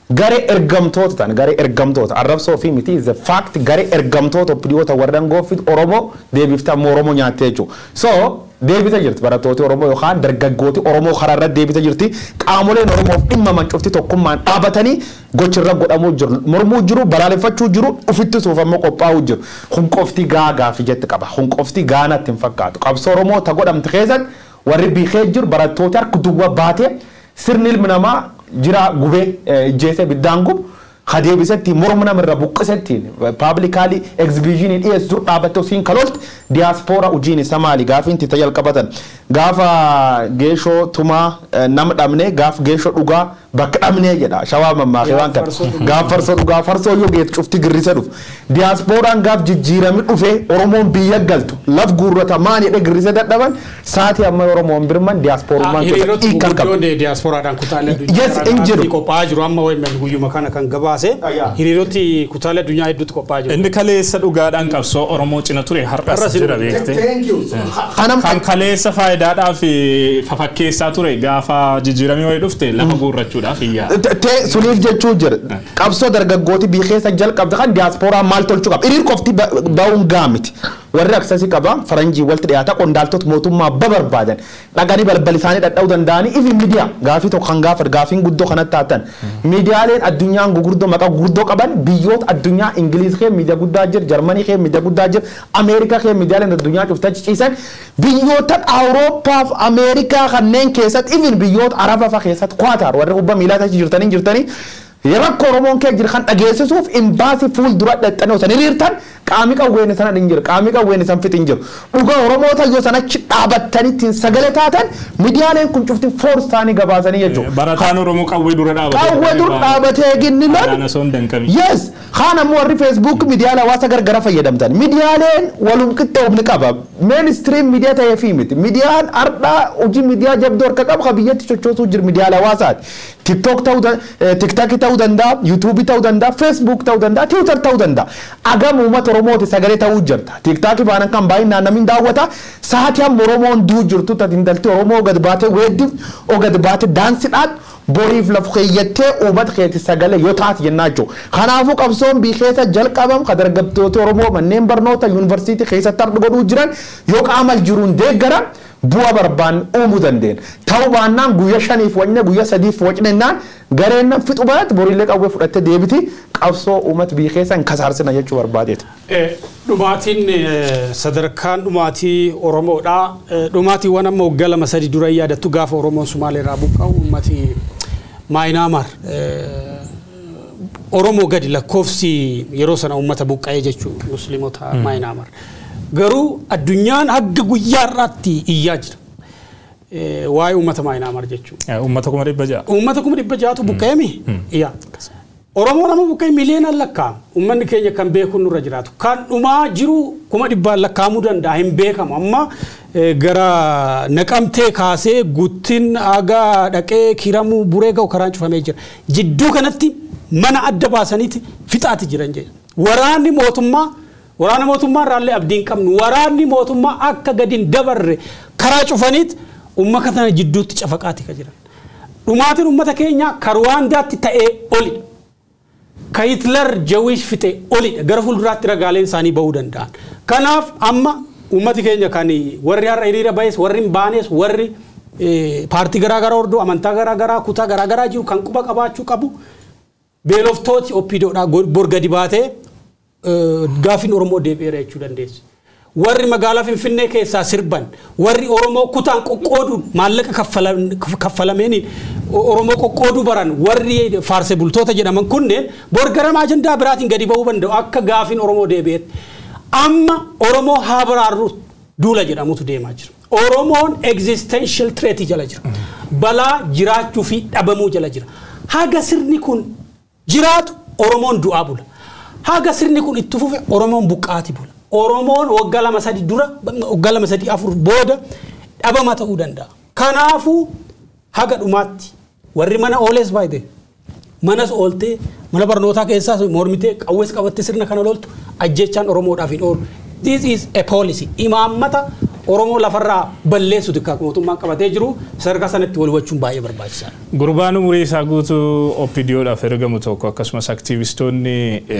garee ergamtoota ta'an garee ergamtoota arrabsoo fi miti is a fact garee ergamtoota opidiyoota warreen goofiit oromoo deebiftee ammoo oromoo nyaattee jechuudha so deebita jirti barattooti oromoo yookaan dargaggooti oromoo karaa irratti deebita jirti qaamoleen oromoof dhimma mancufti tokkummaan dhaabatanii gochirra godhamuu jiru mormuu jiru balaaleffachuu jiru ufitti suuf ammoo qophaa'uu jiru kun qofti gaa gaafii jetti qaba kun qofti gaa natti hin fakkaatu qabsoo oromoo ta godhamte keessatti warri biikee jiru barattooti harka duwwaa baatee sirni ilmi namaa jira gubee ijjeesee biddaan gubu kadeebisetti morma namarra buqqisetti paablikaali egzibiishinii dhiyeessu dur dhaabatte osiin kalolte diyaaspoora hojiin isa maali gaafa inti jalqabatan gaafa geeshoo tumaa nama dhabne gaaf geeshoo dhugaa bakka dhabnee jedha shawaa mammaakee waan kana gaaf farsoo dhugaa farsoo yoo geet cufti girrise dhufu diyaaspooraan gaaf jijjiirami dhufee oromoon biyya galtu laf guurrata maan jedhe girrise dadhaban saatii amma oromoon birman diyaaspoorummaan hiriirota hiikan qaba. gurguddoon diyaasporaadhaan kutaalee Yes, hin jiru. qophaa'aa jiru amma wayimman guyyuma kana kan gabaase hiriiroti kutaalee addunyaa hedduutti qophaa'aa jiru. Inni kaleessa dhugaadhaan qabsoo Oromoo cina ture har'as Har'as jira hin- beekte. Kanam Kan kaleessa faayidaadhaaf fafakkeessaa ture gaafa jijjiiramee wayii dhufte lafa guurrachuudhaaf iyyaa. Tee suniif jechuu jira. Qabsoo dargaggooti biyya keessa jalqabde kan diyaaspooraan maal tolchuu qaba. Hiriir qofti ba- ba'uun gaamiti. Warri aksasii qaba faranjii walitti dhiyaata qondaaltota mootummaa babarbaadan dhaqanii balbal isaanii dhadha'uu danda'anii ifi miidiyaa gaafii tokko kan gaafatu gaafiin guddoo kanatti taatan. Miidiyaaleen addunyaan gurguddoo maqaa gurguddoo qaban biyyoota addunyaa Ingiliiz kee miidiyaa guddaa jira, Jarmanii kee miidiyaa guddaa jira, Ameerikaa kee miidiyaaleen addunyaa cuftaa ciciisan biyyoota Awurooppaa fi Ameerikaa kanneen keessatti ifin biyyoota Arabaa fa'aa keessatti Kwaatar warri kubbaa miilaa tachi jirtanii jirtanii rakko Oromoon kee jiru kan dhageessisuuf imbaasii fuuldura dhexxanee osoo hiriirtan qaamni qawween sana hin jiru qaamni qawween san fixin jiru dhugaa Oromoota yoo sanachi dhaabattanii ittiin sagalee taatan miidiyaaleen kun cufti foors ta'anii gabaasanii jechuudha. Barataan Oromoo qawwee dura dhaabatee. Qawwee dur dhaabatee ginni Adaan lol osoo hin danqamin. Yes, kaan ammoo warri Facebook miidiyaalee hawaasa gargara fayyadamtan. Miidiyaaleen walum qixxoofni qaba. Mainstream miidiyaa ta'ee fi miti. Miidiyaan ardhaa hojii miidiyaa jabduu harka qabu kan biyyatti sochoosuu jiru miidiyaalee hawaasaati. TikTok ta'uu TikTok ta'uu danda'a, YouTube ta'uu danda'a, Facebook ta'uu danda'a, Twitter ta'uu danda'a. Agam uummata Oromooti sagalee ta'uu jirta. TikTok baanan kan baay'inaan namni daawwata. Sa'aatii amma Oromoon duu jirtu tati intalti Oromoo gad baatee weeddiif, oo gad baatee daansiidhaan boriif lafa keeyyattee uummata keetti sagalee yoo taate jennaa jechuudha. Kanaafuu qabsoon bii keessa jalqabam kan dargaggoota Oromoo manneen barnoota yuunivarsiitii keessatti har'a godhuu jiran yoo qaama jiruun deeggaran bu'aa barbaan uumuu dandeenya. Ta'uu baannaan guyyaa shaniif wacne guyyaa sadiif wacnennaan gareen nan fixu baratti boriillee qawwee fudhattee deebiti qabsoo uummata bii keessa hin kasaarsina jechuu barbaadeeta. Eh, Dhumaatiin eh, sadarkaan dhumaatii Oromoodha. Eh, Dhumaatiiwwan amma waggaa lama sadi dura yaadattu gaafa Oromoon Sumaaleerraa buqqa'u uummati Maayinaamar Oromoo gadi lakkoofsi yeroo sana uummata buqqa'ee jechuudha Musliimota Maayinaamar. Garuu addunyaan hagga guyyaa irraatti iyyaa jira. Eh, Waa'ee uummata Maayinaamar jechuudha. Uummata kuma dhibba ja'a. Uummata kuma dhibba ja'atu buqqa'eemi? Iyyaa. Oromoo nama buqqa'e miliyoonaan lakkaa'amu. Uummanni keenya kan beeku nurra jiraatu. Kan dhumaa jiru kuma dhibbaan lakkaa'amuu danda'a hin beekamu. Amma eh, gara naqamtee kaasee guttin agaa dhaqee kiramuu buree ga'u karaan cufamee jira. Jidduu kanatti mana adda baasaniiti fixaati jiran jedha. Waraanni mootummaa waraana mootummaa irraallee abdii hin qabnu. Waraanni mootummaa akka gadi hin dabarre karaa cufaniit uummata kana jidduutti cafaqaati kan jiran. Dhumaatiin uummata keenyaa ka Ruwaandaatti ta'ee oli. Ka Hitler jawish fixe olidha. Gara fuulduraatti ragaaleen isaanii bahuu danda'an. Kanaaf amma uummati keenya kan warri har'a hiriira bahes warri hin baanes warri eh, paartii garaagaraa hordoo amantaa garaagaraa kutaa garaagaraa jiru kan quba qabaachuu qabu beeloftooti oppiidoodhaa bor gadi baatee eh, gaafiin Oromoo deebi'eera jechuu dandeessu. Warri magaalaa Finfinnee keessaa sirban, warri Oromoo kutaan qoqqooduun maallaqa kaffalam- kaffalameeniin Oromoo qoqqooduu baran, warri faarse bultoota jedhaman kunneen bor gara ajandaa biraatiin gadi bahuu danda'u akka gaafiin Oromoo deebi'eetti. Amma Oromoo haa baraarru duula jedhamutu deemaa jira. Oromoon existential threat jala jira. Balaa jiraachuu fi dhabamuu jala jira. Haga sirni kun jiraatu Oromoon du'aa bula. Haga sirni kun itti fufe Oromoon buqqaati bula. Oromoon waggaa lama sadi dura waggaa lama sadi afur booda dhabama ta'uu danda'a. Kanaafuu haga dhumaatti warri mana ooles baay'ee manas ooltee mana barnootaa keessaas mormitee qawwees qabattee sirna kana loltu ajjechaan Oromoodhaaf hin oolu. This is a policy. Imaammata Oromoo lafarraa balleessu xiqqaa mootummaan qabatee jiru sadarkaa sanatti wal hubachuun baay'ee barbaachisaadha. Gurbaan umurii isaa guutuu OPDOodhaaf ergamu tokko akkasumas aktiivistoonni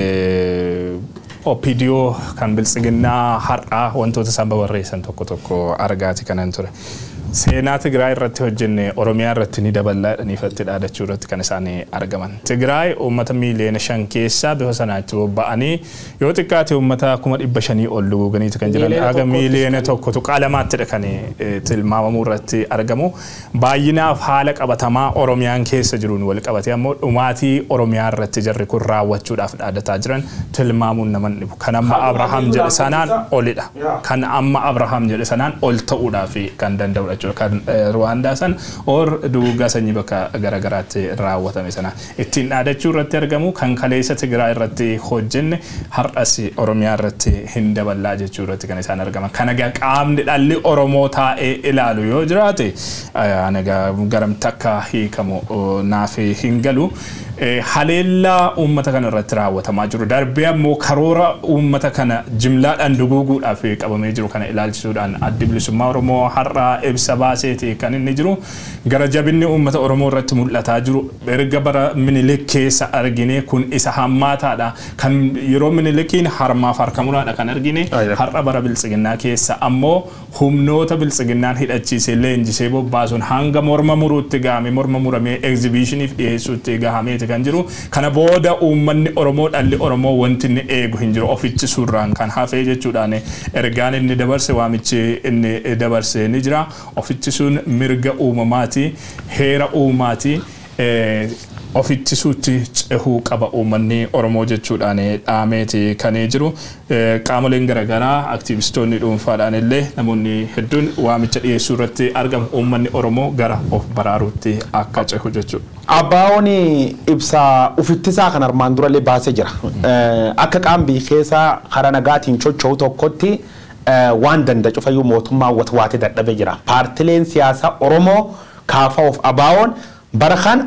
OPDO kan biltsiginnaa har'aa wantoota isaan babarreessan tokko tokko argaati kanan ture. Seenaa Tigraay irratti hojjenne Oromiyaa irratti ni daballaa jedhaniifatti dhaadachuu irratti kan isaan argaman. Tigraay uummata miiliyoona shan keessaa bifa sanaatti bobba'anii yoo xiqqaate uummata kuma dhibba shanii ol duguganiiti kan jiran Miiliyoona haga tokkottis miiliyoona tokkotu qaalamattidha kan eh, tilmaamamuu irratti argamu. Baay'inaaf haala qabatamaa Oromiyaan keessa jiruun wal qabatee ammoo dhumaatii Oromiyaa irratti jarri kun raawwachuudhaaf dhaadataa jiran tilmaamuun nama hin dhibu. Kan amma Abrahaam jedhe sanaan olidha. Kan amma Abrahaam jedhe sanaan ol ta'uudhaaf kan danda'udha jechuudha. Kan eh, Ruwaandaa san or dugugaa sanyii bakka garaagaraatti raawwatame sana ittiin dhaadachuu irratti argamu kan kaleessa Tigraay irratti hojjenne har'as Oromiyaa irratti hin daballaa jechuu irratti kan isaan argaman. Kana egaa qaamni dhalli Oromoo taa'ee ilaalu yoo jiraate eh, ani egaa garamti akka hiikamu oh, naaf hin galu. Eh, Haleellaa uummata kana irratti raawwatamaa jiru darbee ammoo karoora uummata kana jimlaadhaan duguuguudhaaf qabamee jiru kana ilaalchisuudhaan addi bilisummaa Oromoo har'aa ibsa baaseeti kan inni jiru gara jabinni uummata Oromoo irratti mul'ataa jiru erga bara minilik keessa argine kun isa hammaataadha kan yeroo minilikiin harmaaf harkamuraadha kan argine Ayya. har'a bara biltsiginnaa keessa ammoo humnoota biltsiginnaan hidhachiisee leenjisee bobbaasuun hanga morma muruutti gahame morma muramee egzibiishiniif dhiyeessuutti gahameeti kan jiru kana booda uummanni Oromoo dhalli Oromoo wanti inni eegu hin jiru ofichi suurraan kan hafee jechuudhaan ergaan inni dabarse waamichi inni dabarse ni jira ofichi sun mirga uumamaati heera uumaati. eh, ofittisuutti cehuu qaba uummanni Oromoo jechuudhaan dhaameeti kan jiru. Eh, Qaamoleen garaagaraa aktiivistoonni dhuunfaadhaan illee namoonni hedduun waamicha dhiyeessuu irratti argamu uummanni Oromoo gara of baraaruutti akka cehu jechuudha. Abbaa'oon ibsa ufittisaa kan armaan durallee baasee jira. Eh, Akka qaambii keessa karaa nagaatiin socho'u tokkotti eh, waan danda'a cufayyuu mootummaa watwaatee dadhabee jira. Paartileen siyaasaa Oromoo kaafaa of Abbaa'oon bara kan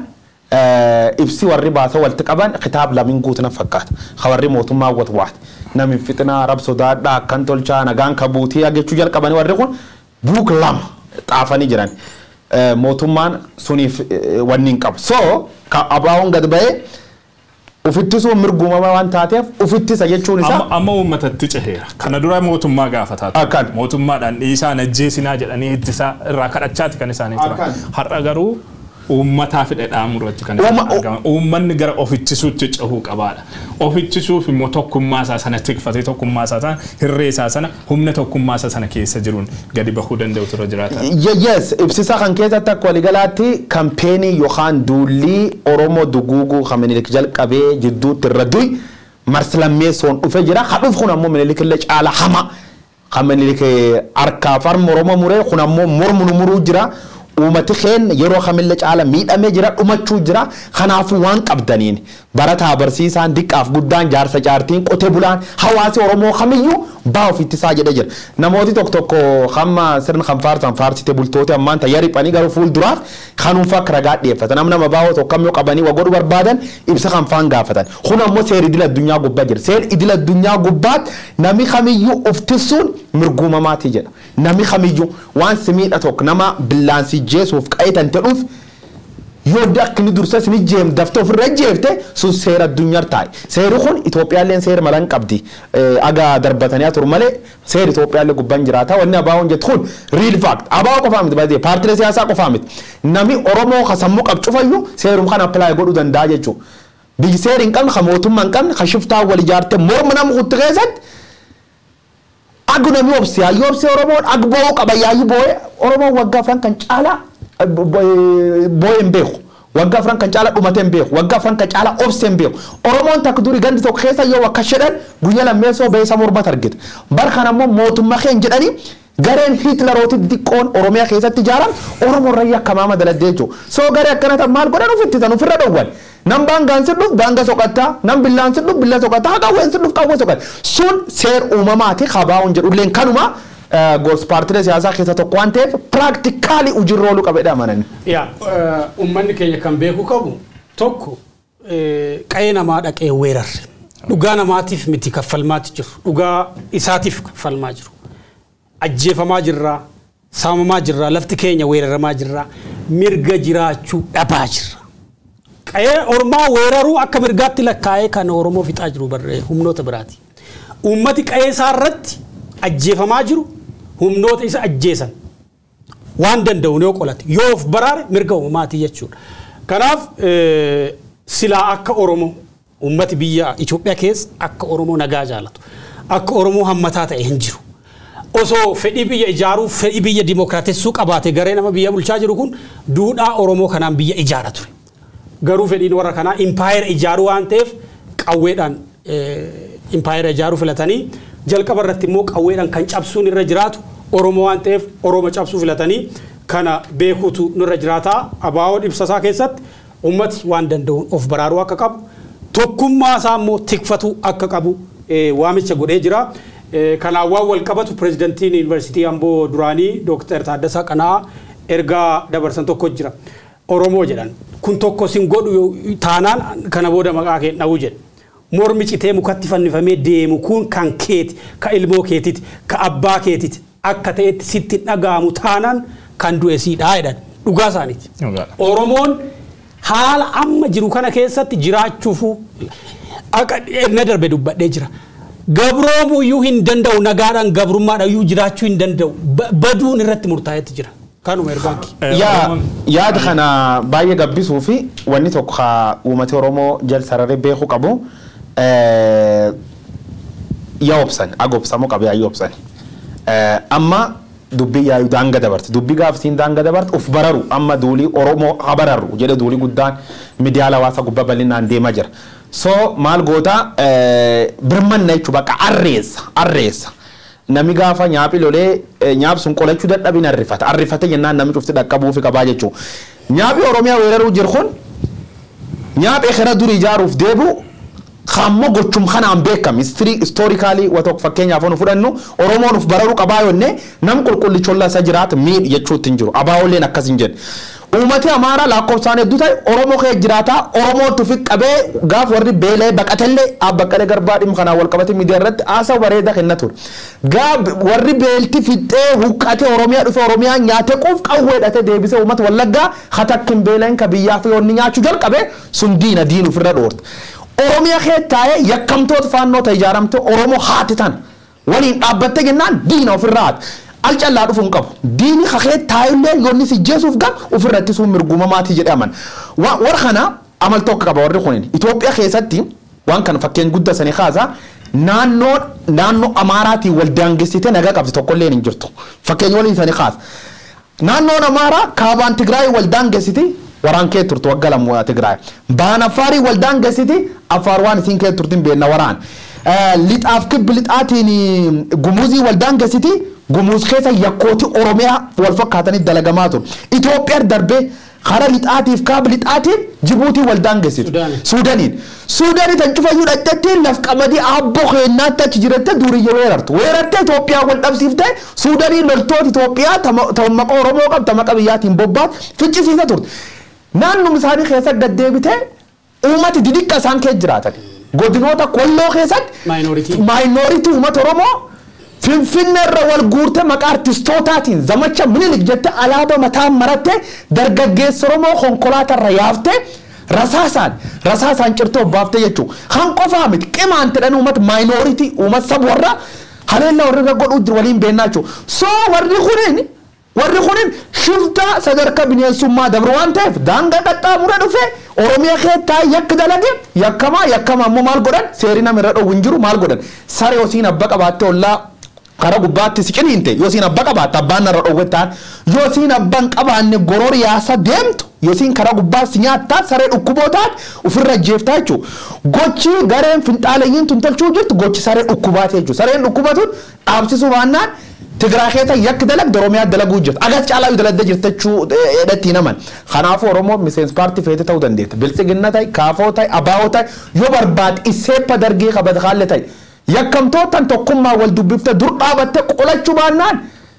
ibsi warri baasa walitti qaban kitaaba lamiin guutuu na fakkaata. Ka warri mootummaa watwaate. Nami fixinaa rab sodaadhaa akkan tolchaa nagaan kabuutii jechuu jalqabanii warri kun buuk lama xaafanii jiran. Eh, mootummaan suniif eh, wanni hin qabu. So ka abaawoon gad ba'ee ufittisuun mirgumama waan taateef ufittisa jechuun isaa Amma amma uummatatti ceheera. Kana dura mootummaa gaafataa ture. Akkan. Mootummaadhaan dhiisaa najjeesinaa jedhanii ittisa irraa kadhachaati kan isaanii turan. Akkan. Har'a garuu uummataa fidhe dhaamu irratti kan Uuma- isaan argaman. Uummanni gara ofittisuutti cehuu qabaadha. Ofittisuuf immoo tokkummaa isaa sana tikfatee tokkummaa isaa sana hirree isaa sana humna tokkummaa isaa sana keessa jiruun gadi bahuu danda'utu irra jiraata. Ye- yes ibsisa kan keessatti akka waliigalaatti kampeenii yookaan duullii oromoo duguuguu kan minilik jalqabee jidduutti irra du'i marslammeessoon dhufe jira ha dhufu kun ammoo minilik illee caala hama kan minilik harkaaf harma oromoo muree kun ammoo mormu nu muruu jira uummati keen yeroo kamillee caala miidhamee jira dhumachuu jira kanaafuu waan qabdaniin barataa barsiisaan diqqaaf guddaan jaarsa jaartiin qotee bulaan hawaasi oromoo kamiyyuu baa ofittisaa jedhe jira namooti tokko tokko hamma sirna kan faarsan faarsite bultooti ammaan tayyaa riphanii gara fuulduraaf kanuunfa akka ragaa dhiyeeffatan nam nama baawoo tokko kamyoo qabanii wagodhu barbaadan ibsa kan faan gaafatan kun ammoo seera idil addunyaa gubbaa jira seera idil addunyaa gubbaat nami kamiyyuu uftisuun mirguumamaati jedha nami kamiyyuu waan simiidha tokko nama billaansii jeesuuf qayetan ta'uuf yoo akka inni dursa isin jeem dafte ofirra jeefte sun seera addunyaa taa'e seerri kun Itoophiyaallee seera malan qabdi aga darbatanii turu malee seera Itoophiyaallee gubbaan jiraata wanni abaawoon jettu kun real fact abaawoo qofaa miti baay'ee paartilee siyaasaa qofaa miti nami Oromoo ka sammuu qab cufayyuu seerum kan appilaayi godhuu danda'a jechuudha. Biyyi seera hin qabne ka mootummaa hin qabne ka shiftaa wal ijaarte morma nama kutti keessatti ag nami obsi hayyo obsi oromoon ag bo'oo qaba yaayyi boo'e oromoon waggaa afran kan caalaa boo'e hin beeku waggaa afran kan caalaa dhumate hin beeku waggaa afran kan caalaa obse hin beeku oromoon takka durii gandi tokko keessa yoo akka shedhan guyya lammeessoo beessa mormat argite bar kan ammoo mootummaa keen jedhanii gareen hitlerooti xiqqoon oromiyaa keessatti ijaaran oromoon rayya akka maama daladde jechuudha soo garee akkana tan maal godhan ufittisan ofirra dhowwan nam baangaan sidhuuf baanga soqattaa nam billaan sidhuuf billa soqattaa qawween sidhuuf qawwee soqatta sun seer uumamaati kabaa'uun jedhulleen kanuma goos paartilee siyaasaa keessa tokko waan ta'eef piraaktikaalii hojiirra ooluu qabedha amanani. yaa uummanni keenya kan beeku qabu tokko qa'ee namaa dhaqee weerarre dhugaa namaatiif miti kaffalmaati jiru dhugaa isaatiif kaffalmaa jiru ajjeefamaa jirra saamamaa jirra lafti keenya weeraramaa jirra mirga jiraachuu dhabaa jirra. Qa'ee ormaa weeraruu akka mirgaatti lakkaa'ee kan Oromoo fixaa jiru barree humnoota biraati. Uummati qa'ee isaa irratti ajjeefamaa jiru humnoota isa ajjeesan waan danda'u yoo qolate yoo of baraare mirga uumamaati jechuudha. Kanaaf eh, silaa akka Oromoo uummati biyya Itoophiyaa keessa akka Oromoo nagaa jaalatu akka Oromoo hammataa ta'e hin jiru. Osoo fedhii biyya ijaaruu fedhii biyya dimookiraatessuu qabaate garee nama biyya bulchaa jiru kun duudhaa Oromoo kanaan biyya ijaara ture. Garuu fedhiin warra kanaa impaayera ijaaruu waan ta'eef qawweedhaan impaayera ijaaruu filatanii jalqaba irratti immoo qawweedhaan kan cabsuun irra jiraatu Oromoo waan ta'eef Oromoo cabsuu filatanii kana beekuutu nurra jiraataa abaa'oo ibsasaa keessatti ummati waan danda'uun of baraaruu akka qabu tokkummaa isaa immoo tikfatuu akka qabu eh, waamicha godhee jira. Eh, Kanaan waan wal qabatu pirezidantiin yuunivarsiitii Amboo duraanii Dooktar Taaddasaa Qana'aa ergaa dabarsan tokko jira. Oromoo jedhan kun tokko sin godhu yoo- taanaan kana booda maqaa kee dha'uu jedhe. Mormi citee mukatti fannifamee deemu kun kan keeti, ka ilmoo keetiti, ka abbaa keetiti akka ta'etti sitti hin dhaga'amu taanaan kan du'e siidhaa jedhan dhugaa isaaniiti. Dhugaadha. Oromoon haala amma jiru kana keessatti jiraachuufu akka na darbe dubbadhee jira. Gabroomuu iyyuu hin danda'u nagaadhaan gabrummaadhaan iyyuu jiraachuu hin danda'u Ba- baduun irratti murtaa'etti jira. Kanuma ergaanki. Eh, yaa Oromoon- yaada kana baay'ee gabbisuu fi wanni tokko haa uummata oromoo jal sararee beekuu qabu eh, yaa obsan aga obsamuu qaba yaa obsan Eh, amma dubbii yaayu daanga dabarte dubbii gaafsiin daanga dabarte uf bararu amma duulii oromoo haa bararu jedhe duulii guddaan miidiyaa hawaasa gubbaa bal'inaan deemaa jira so maal goota eh, birmanna jechuu bakka arreessa arreessa nami gaafa nyaaphi lolee eh, nyaap sun qolachuu dadhabin arrifata arrifate jennaan nami cufti dhaqqabuufi qabaa jechuu nyaaphi oromiyaa weeraruu jiru kun nyaaphi ekera duri ijaaruuf deebu kammo gochum kanaan beekam istoorikaalii wa tokko fakkeenyaaf nu fudhannu oromoon uf bararuu qabaa yonne nam qulqullicholla isa jiraat miidh jechuutti hin jiru abaa'olleen akkas hin jedhe uummati amaaraa lakkoofsaan hedduu ta'e oromoo kee jiraataa oromootu fi qabee gaaf warri beelee baqatellee abbaqqalee garbaa dhimma kanaan wal qabate miidiyaa irratti haasa bareeda kenna ture gaaf warri beelti fixxee huqqate oromiyaa dhufe oromiyaa nyaate quuf qawweedhate deebise uummata wallaggaa hatakkin beeleen ka biyyaa fi onni nyaachuu jalqabe sun diina diin ofirra dhoorte oromiyaa kee taa'ee yakkamtoota faannoo ta'e ijaaramte oromoo haati tan waliin dhaabbatte jennaan diina ofirraa haati al callaa dhufuun qabu diini kakee taa'ullee yoonni si jeesuuf gam ofirra ittisuun mirgumamaatii jedhe aman warra kana amal tokko qaba warri kunin Itoophiyaa keessatti waan kana fakkeen guddaa sanii kaasaa naannoo naannoo amaaraatiin wal daangessite nagaa qabdi tokkollee hin jirtu fakkeenya waliin sanii kaasa naannoon amaaraa kaabaan tigraay wal daangessiti waraan kee turtu wagga lammoo tigraay baan affaarii wal daangessiti affaar waan isiin kee turtin beenna waraan lixaaf kibbi lixaatiin gumuzii wal daangessiti gumuuz keessa yakkooti oromiyaa wal fakkaatanii dalagamaa ture Itoophiyaa darbee kara lixaatiif kaaba lixaatiin jibuutii wal daangessitu Sudaanii. suudaniin suudanii tan cufayyuu dhadhattiin laf qamadii abboo keenyaatti achi jiratte duriyya weerartu weerartee Itoophiyaa wal dhabsiifte suudanii loltoota Itoophiyaa tammaqa Oromoo qabdu tammaqa biyyaatiin bobbaatu ficcisiisa turte naannum isaanii keessa gaddeebitee uummati didikka isaan keessa jiraatan godinoota kolloo keessatti Minority. maayinooritii uummata Oromoo Finfinnee irra wal guurte maqaa artistootaatiin zamacha minilik jette alaabaa mataa maratte dargaggeessa Oromoo konkolaataa irra yaafte rasaasaan rasaasaan cirtoo baafte jechuudha. Kan qofaa miti qimaan jedhan uummata maayinooritii uummata saba warra haleellaa warri irra godhuu jiru waliin beennaa jechuudha. Soo warri kunin warri kunin shifta sadarkaa bineensummaa dabru waan ta'eef daangaa qaxxaamura dhufe oromiyaa keessaa yakka dalage yakkamaa yakkama ammoo maal godhan seeri nama irra dhowwu hin jiru maal godhan saree osiin abba qabaatte ollaa kara gubbaatti si ciniinte yoo siin abba qabaatte abbaan narra dhowwe ta'an yoo siin abban qabaanne goror yaasa deemtu yoo siin kara gubbaa si nyaattaa saree dhukkuboo ta'an ofirra jeeftaa jechuudha gochi gareen finxaalayyiin tun tolchuu jirtu gochi saree dhukkubaati jechuudha sareen dhukkubatuun dhaabsisuu baannaan Tigiraa keessa yakki dalagde Oromiyaa dalaguu jirti. Agas caalaa yoo dalagdee jirti jechuu hidhatti naman. Kanaafuu Oromoo miseensi paartii feete ta'uu dandeetta. Bilchiginna ta'e, kaafoo ta'e, abaa'oo ta'e yoo barbaade isseeppa dargee qabate haalle ta'e. Yakkamtootaan tokkummaa wal dubbifte dur dhaabatte qolachuu baannaan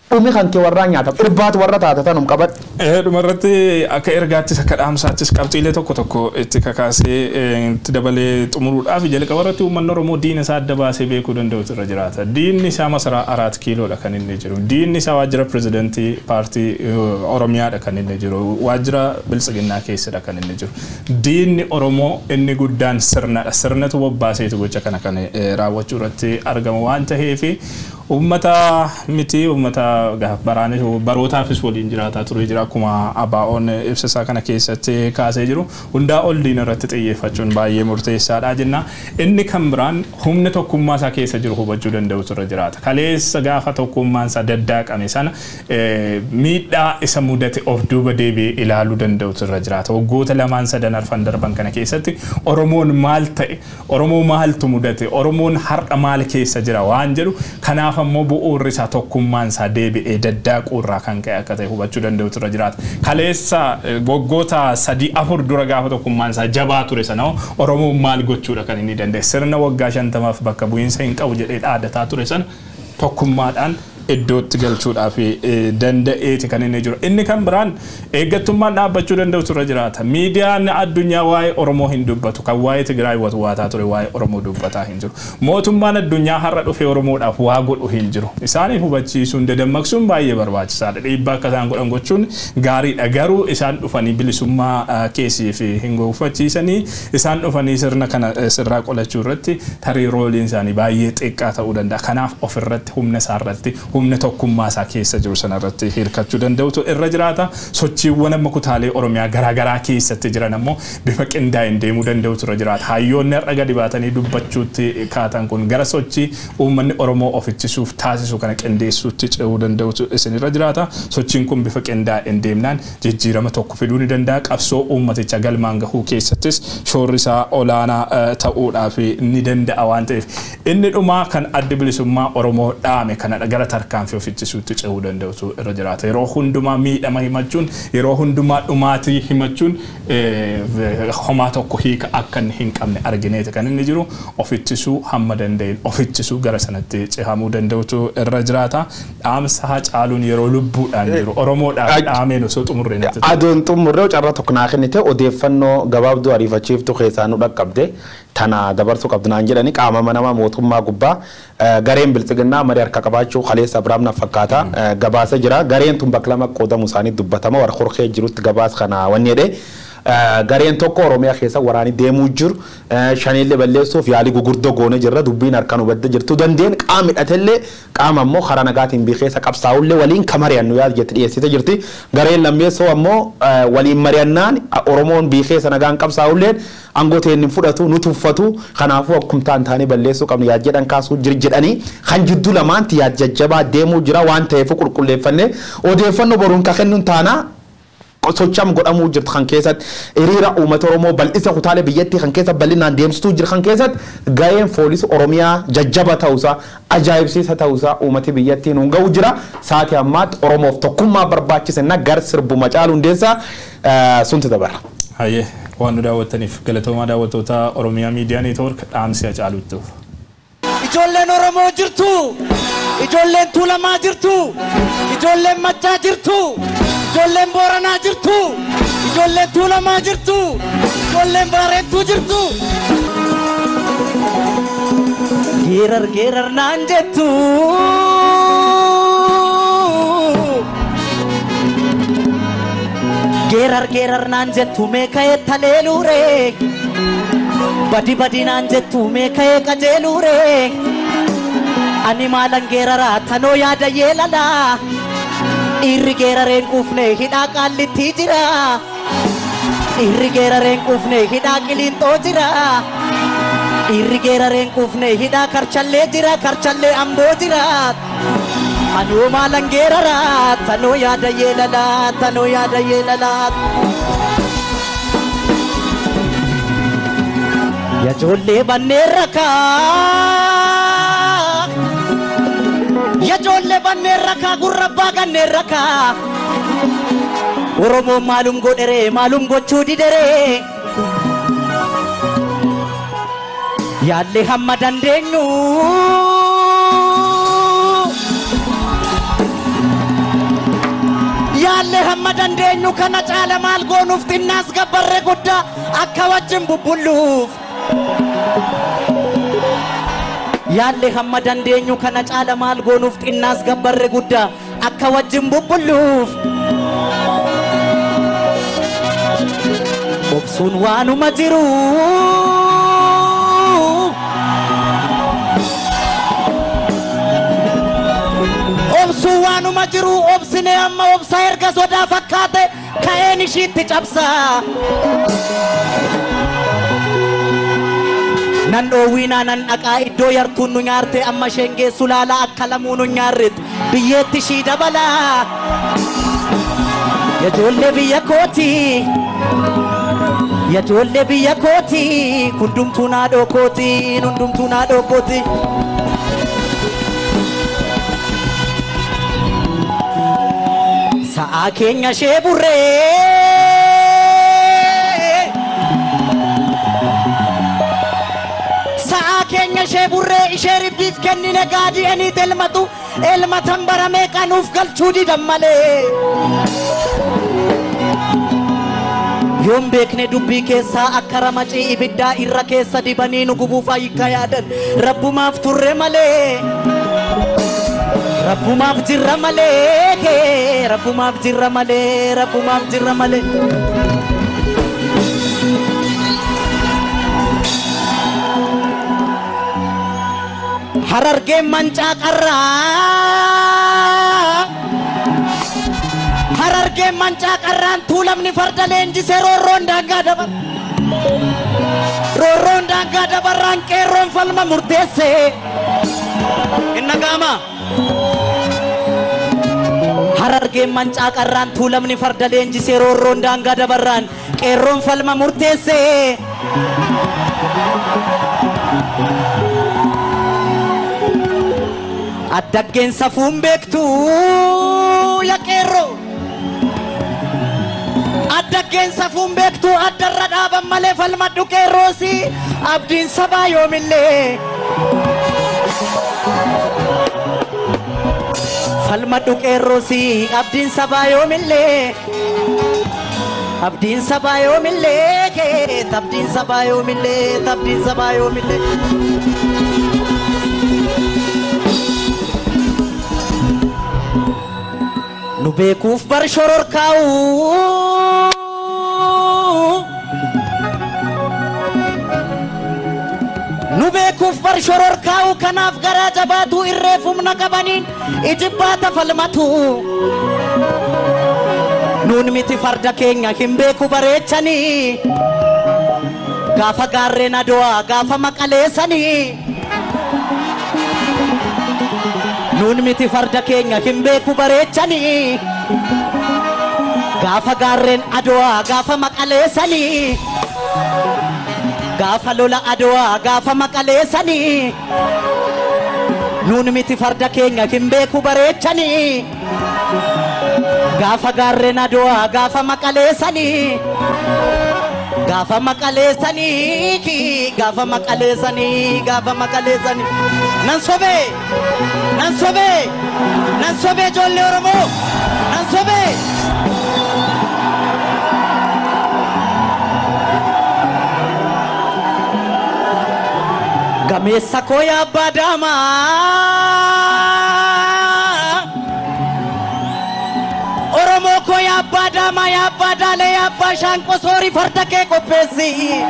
dhumi kan kee warraa nyaatamu irbaatu warra taate tanum qabadhu. Dhumarratti akka ergaattis akka dhaamsaattis qabxiilee tokko tokko itti kakaasee itti dabalee xumuruudhaaf jalqaba irratti uummanni Oromoo diina isaa adda baasee beekuu danda'utu irra jiraata. Diinni isaa masaraa araat kiiloodha kan inni jiru. Diinni isaa waajjira pirezidantii paartii Oromiyaadha kan inni jiru. Waajjira biltsiginnaa keessadha kan inni jiru. Diinni Oromoo inni guddaan sirnadha. Sirnatu bobbaaseetu gocha kana kan raawwachuu irratti argamu waan ta'eef uummata miti uummata baraanis barootaafis waliin jiraataa turee jira akkuma ABO'n ibsa isaa kana keessatti kaasee jiru hundaa ol diina irratti xiyyeeffachuun baay'ee murteessaadha jenna inni kan biraan humna tokkummaa isaa keessa jiru hubachuu danda'utu irra jiraata kaleessa gaafa tokkummaan isaa daddaaqame sana miidhaa isa mudate of duuba deebi'ee ilaaluu danda'utu irra jiraata waggoota lamaan sadan arfan darban kana keessatti oromoon maal ta'e oromoo maaltu mudate oromoon har'a maal keessa jira waan jedhu kanaaf kanaaf ammoo bu'uurri isaa tokkummaan isaa deebi'ee daddaaquu irraa kan ka'e akka ta'e hubachuu danda'utu irra jiraata. Kaleessa waggoota sadii afur dura gaafa tokkummaan isaa jabaa ture sana Oromoon maal gochuudha kan inni danda'e sirna waggaa shantamaaf bakka bu'iinsa hin qabu jedhee dhaadataa ture sana tokkummaadhaan iddootti galchuudhaaf danda'eeti kan inni jiru. Inni kan biraan eeggattummaan dhaabbachuu danda'utu irra jiraata. Miidiyaan addunyaa waa'ee Oromoo hin dubbatu kan waa'ee Tigraay waataa ture waa'ee Oromoo dubbataa hin jiru. Mootummaan addunyaa har'a dhufee Oromoodhaaf waa godhu hin jiru. Isaaniif hubachiisuun dadammaqsuun baay'ee barbaachisaadha. Dhiibbaa akka isaan godhan gochuun gaariidha. Garuu isaan dhufanii bilisummaa keessii fi hin gonfachiisanii isaan dhufanii sirna kana sirraa qolachuu irratti tarii rooliin isaanii baay'ee xiqqaa ta'uu danda'a. Kanaaf ofirratti humna isaarratti humna tokkummaa isaa keessa jiru sanarratti hirkachuu danda'utu irra jiraata. Sochiiwwan amma kutaalee Oromiyaa garaagaraa keessatti jiran ammoo bifa qindaa'een deemuu danda'utu irra jiraata. Hayyoonni har'a gadi baatanii dubbachuutti kaatan kun gara sochii uummanni Oromoo ofichisuuf taasisu kana qindeessuutti ce'uu danda'utu isinirra jiraata. Sochiin kun bifa qindaa'een deemnaan jijjiirama tokko fiduu ni danda'a. Qabsoo uummaticha galmaan gahuu keessattis shoorri isaa olaanaa ta'uudhaaf ni danda'a waan ta'eef inni dhumaa kan adda bilisummaa Oromoo dhaame kanadha gara tarkaanfii ofichisuutti ce'uu danda'utu irra jiraata. Yeroo hundumaa miidhama himachuun yeroo hundumaa dhumaatii himachuun homaa tokko hiika akka inni hin qabne argineeti kan inni jiru ofittisuu hamma danda'een ofittisuu gara sanatti cehamuu danda'utu irra jiraata. Dhaamsa haa caaluun yeroo lubbuudhaan jiru Oromoodhaaf dhaameen osoo xumurree natti Aduun xumurree carraa tokko naa kennite odeeffannoo gabaabduu ariifachiiftu keessaa nu dhaqqabde tana dabarsuu qabdu naan jedhani qaama manamaa mootummaa gubbaa gareen biltsiginnaa marii harka qabaachuu kaleessa Abiraam fakkaata gabaasa jira gareen tun bakka lama qoodamu isaanii dubbatama warra horkee jirutti gabaas kana wanni jedhee gareen tokko Oromiyaa keessa waraanii deemuu jiru shaniillee balleessuuf yaalii gurguddoo goone jirra dubbiin harkaan hubadde jirtu dandeen qaama hidhatellee qaama ammoo karaa nagaatiin bikeessa qabsaa'ullee waliin ka mari'annu yaada jetti dhiyeessite jirti gareen lammeessoo ammoo waliin mari'annaan Oromoon bikeessa nagaan qabsaa'ulleen aangoteen hin fudhatu nu tuffatu kanaafuu akkumtaan taanee balleessuu qabnu yaad jedhan kaasuu jir jedhanii kan jidduu lamaanti yaad jajjabaa deemuu jira waan ta'eef qulqulleeffannee odeeffannoo boruun ka kennuun taanaa socham godhamuu jirtu kan keessatti hiriira uummata oromoo bal'isa kutaalee biyyattii kan keessa bal'inaan deemsituu jiru kan keessatti gaheen poolisii oromiyaa jajjaba ta'uusaa ajaa'ibsiisa ta'uusaa uummati biyyattii nuun ga'u jira sa'aatii ammaatti oromoof tokkummaa barbaachisenna gar sirbuma caalu hundeessaa sunti dabara. Hayyee waan nu daawwattaniif galatoomaa daawwattoota Oromiyaa Miidiyaa Neetwoork dhaamsi Hacaaluutti. Ijoolleen Oromoo jirtu, ijoolleen Tuulamaa jirtu, ijoolleen Maccaa jirtu, ijoolleen Booranaa jirtu, ijoolleen Tuulamaa jirtu, ijoolleen Baareettuu jirtu. Geerar geerar naan jettu. Geerar geerar naan jettu meeka'ee taleeluure. Badi badi naan jettu meeka'ee qajeeluure. Ani maalan geeraraa tanoo yaada yeelala. Dhiirri geerareen quufne hidhaa qaallittii jira. Dhiirri geerareen quufne hidhaa qiliinxoo jira. Dhiirri geerareen quufne hidhaa karchallee jira karchallee amboo jira. Anoo maalan geeraraa tanoo yaada yeelala tanoo yaada yeelala. Yajoollee banneen rakaa. Yajoollee banneen rakaa gurra abbaa kanneen rakaa. Oromoon maalum godheree maalum gochuu dideree. Yaallee hamma dandeenyu. yaallee hamma dandeenyu kana caala maal goonuuf xinnaas gabbarre guddaa akka wajjin bubbulluuf. Yaallee hamma dandeenyu kana caala maal goonuuf xinnaas gabbarre guddaa akka wajjin bubbulluuf. Obsuun waanuma jiru. Obsuun waanuma jiru obsine amma obsa erga sodaa fakkaate ka'een ishiitti cabsa. Nan dhoowwiinaa nan dhaqaa iddoo yartuun nu nyaarte amma isheen geessu laala akka lamuu nu nyaarretti biyyeetti ishii dabala. Ijoollee biyya kooti. Ijoollee biyya kooti. Hundumtuu naadhoo kooti. Hundumtuu naadhoo kooti. Sa'aa keenya ishee burree. Sa'aa keenya ishee burree ishee ribbiif kennine gaadi'aniit elmatu elmatan baramee qanuuf galchuu didan malee. Yoon beekne dubbii keessaa akka ramacii ibiddaa irra keessa dibanii nu gubuuf ayyikka yaadan rabbumaaf turre malee. Rabbumaaf jirra malee rabbumaaf jirra malee rabbumaaf jirra malee. Harargeen mancaa qarraa. Harargeen mancaa qarraan tuulamni farda leenjisee roorroon daangaa dabar. Roorroon daangaa dabarraan qeerroon falma murteesse. Inna gaama. Harargeen mancaa qarraan tuulamni farda leenjisee roorroon daangaa dabarraan qeerroon falma murteesse. Addaggeen safuun beektu yaa qeerroo. Addaggeen safuun beektu addarra dhaaban malee falmadhu qeerroosi abdiin sabaa yoomillee. Falmadhu qeerroosi abdiin sabaa yoomillee. Abdiin sabaa yoomillee abdiin sabaa yoomillee abdiin sabaa yoomillee. Nu beekuuf bar shororkaa'u. Nu beekuuf bar shororkaa'u kanaaf garaa jabaatu irree humna qabaniin ijibbaata falmatu. Nuun miti farda keenya hin beeku bareechanii. Gaafa gaarreen adowaa gaafa maqaleessanii. Nuun miti farda keenya hin beeku bareechanii. Gaafa gaarreen adowaa gaafa maqaleessanii. Gaafa lola adowaa gaafa maqaleessanii. Nuun miti farda keenya hin beeku bareechanii. Gaafa gaarreen adowaa gaafa maqaleessanii. Gaafa maqaleessanii gaafa maqaleessanii gaafa maqaleessanii. Nan sobee nan sobee nan sobee ijoollee Oromoo nan sobee. Gameessa koo yaa abbaa daamaa. Oromoo koo yaa abbaa daamaa yaa abbaa daalee yaa abbaa shaanqoo soorii farda kee qopheessi.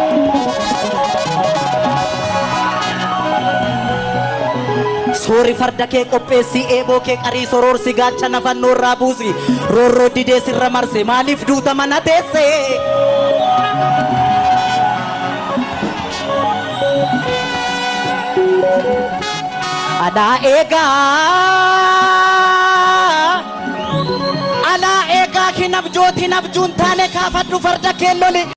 Soori farda kee qopheessi eeboo kee qarii soroorsi gaacha nafannoo irraa buusi roorroo didee sirra marse maaliif duuta mana teesse. Alaa eegaa alaa eegaa hin abjootiin abjuun taane kaafadhu farda kee loli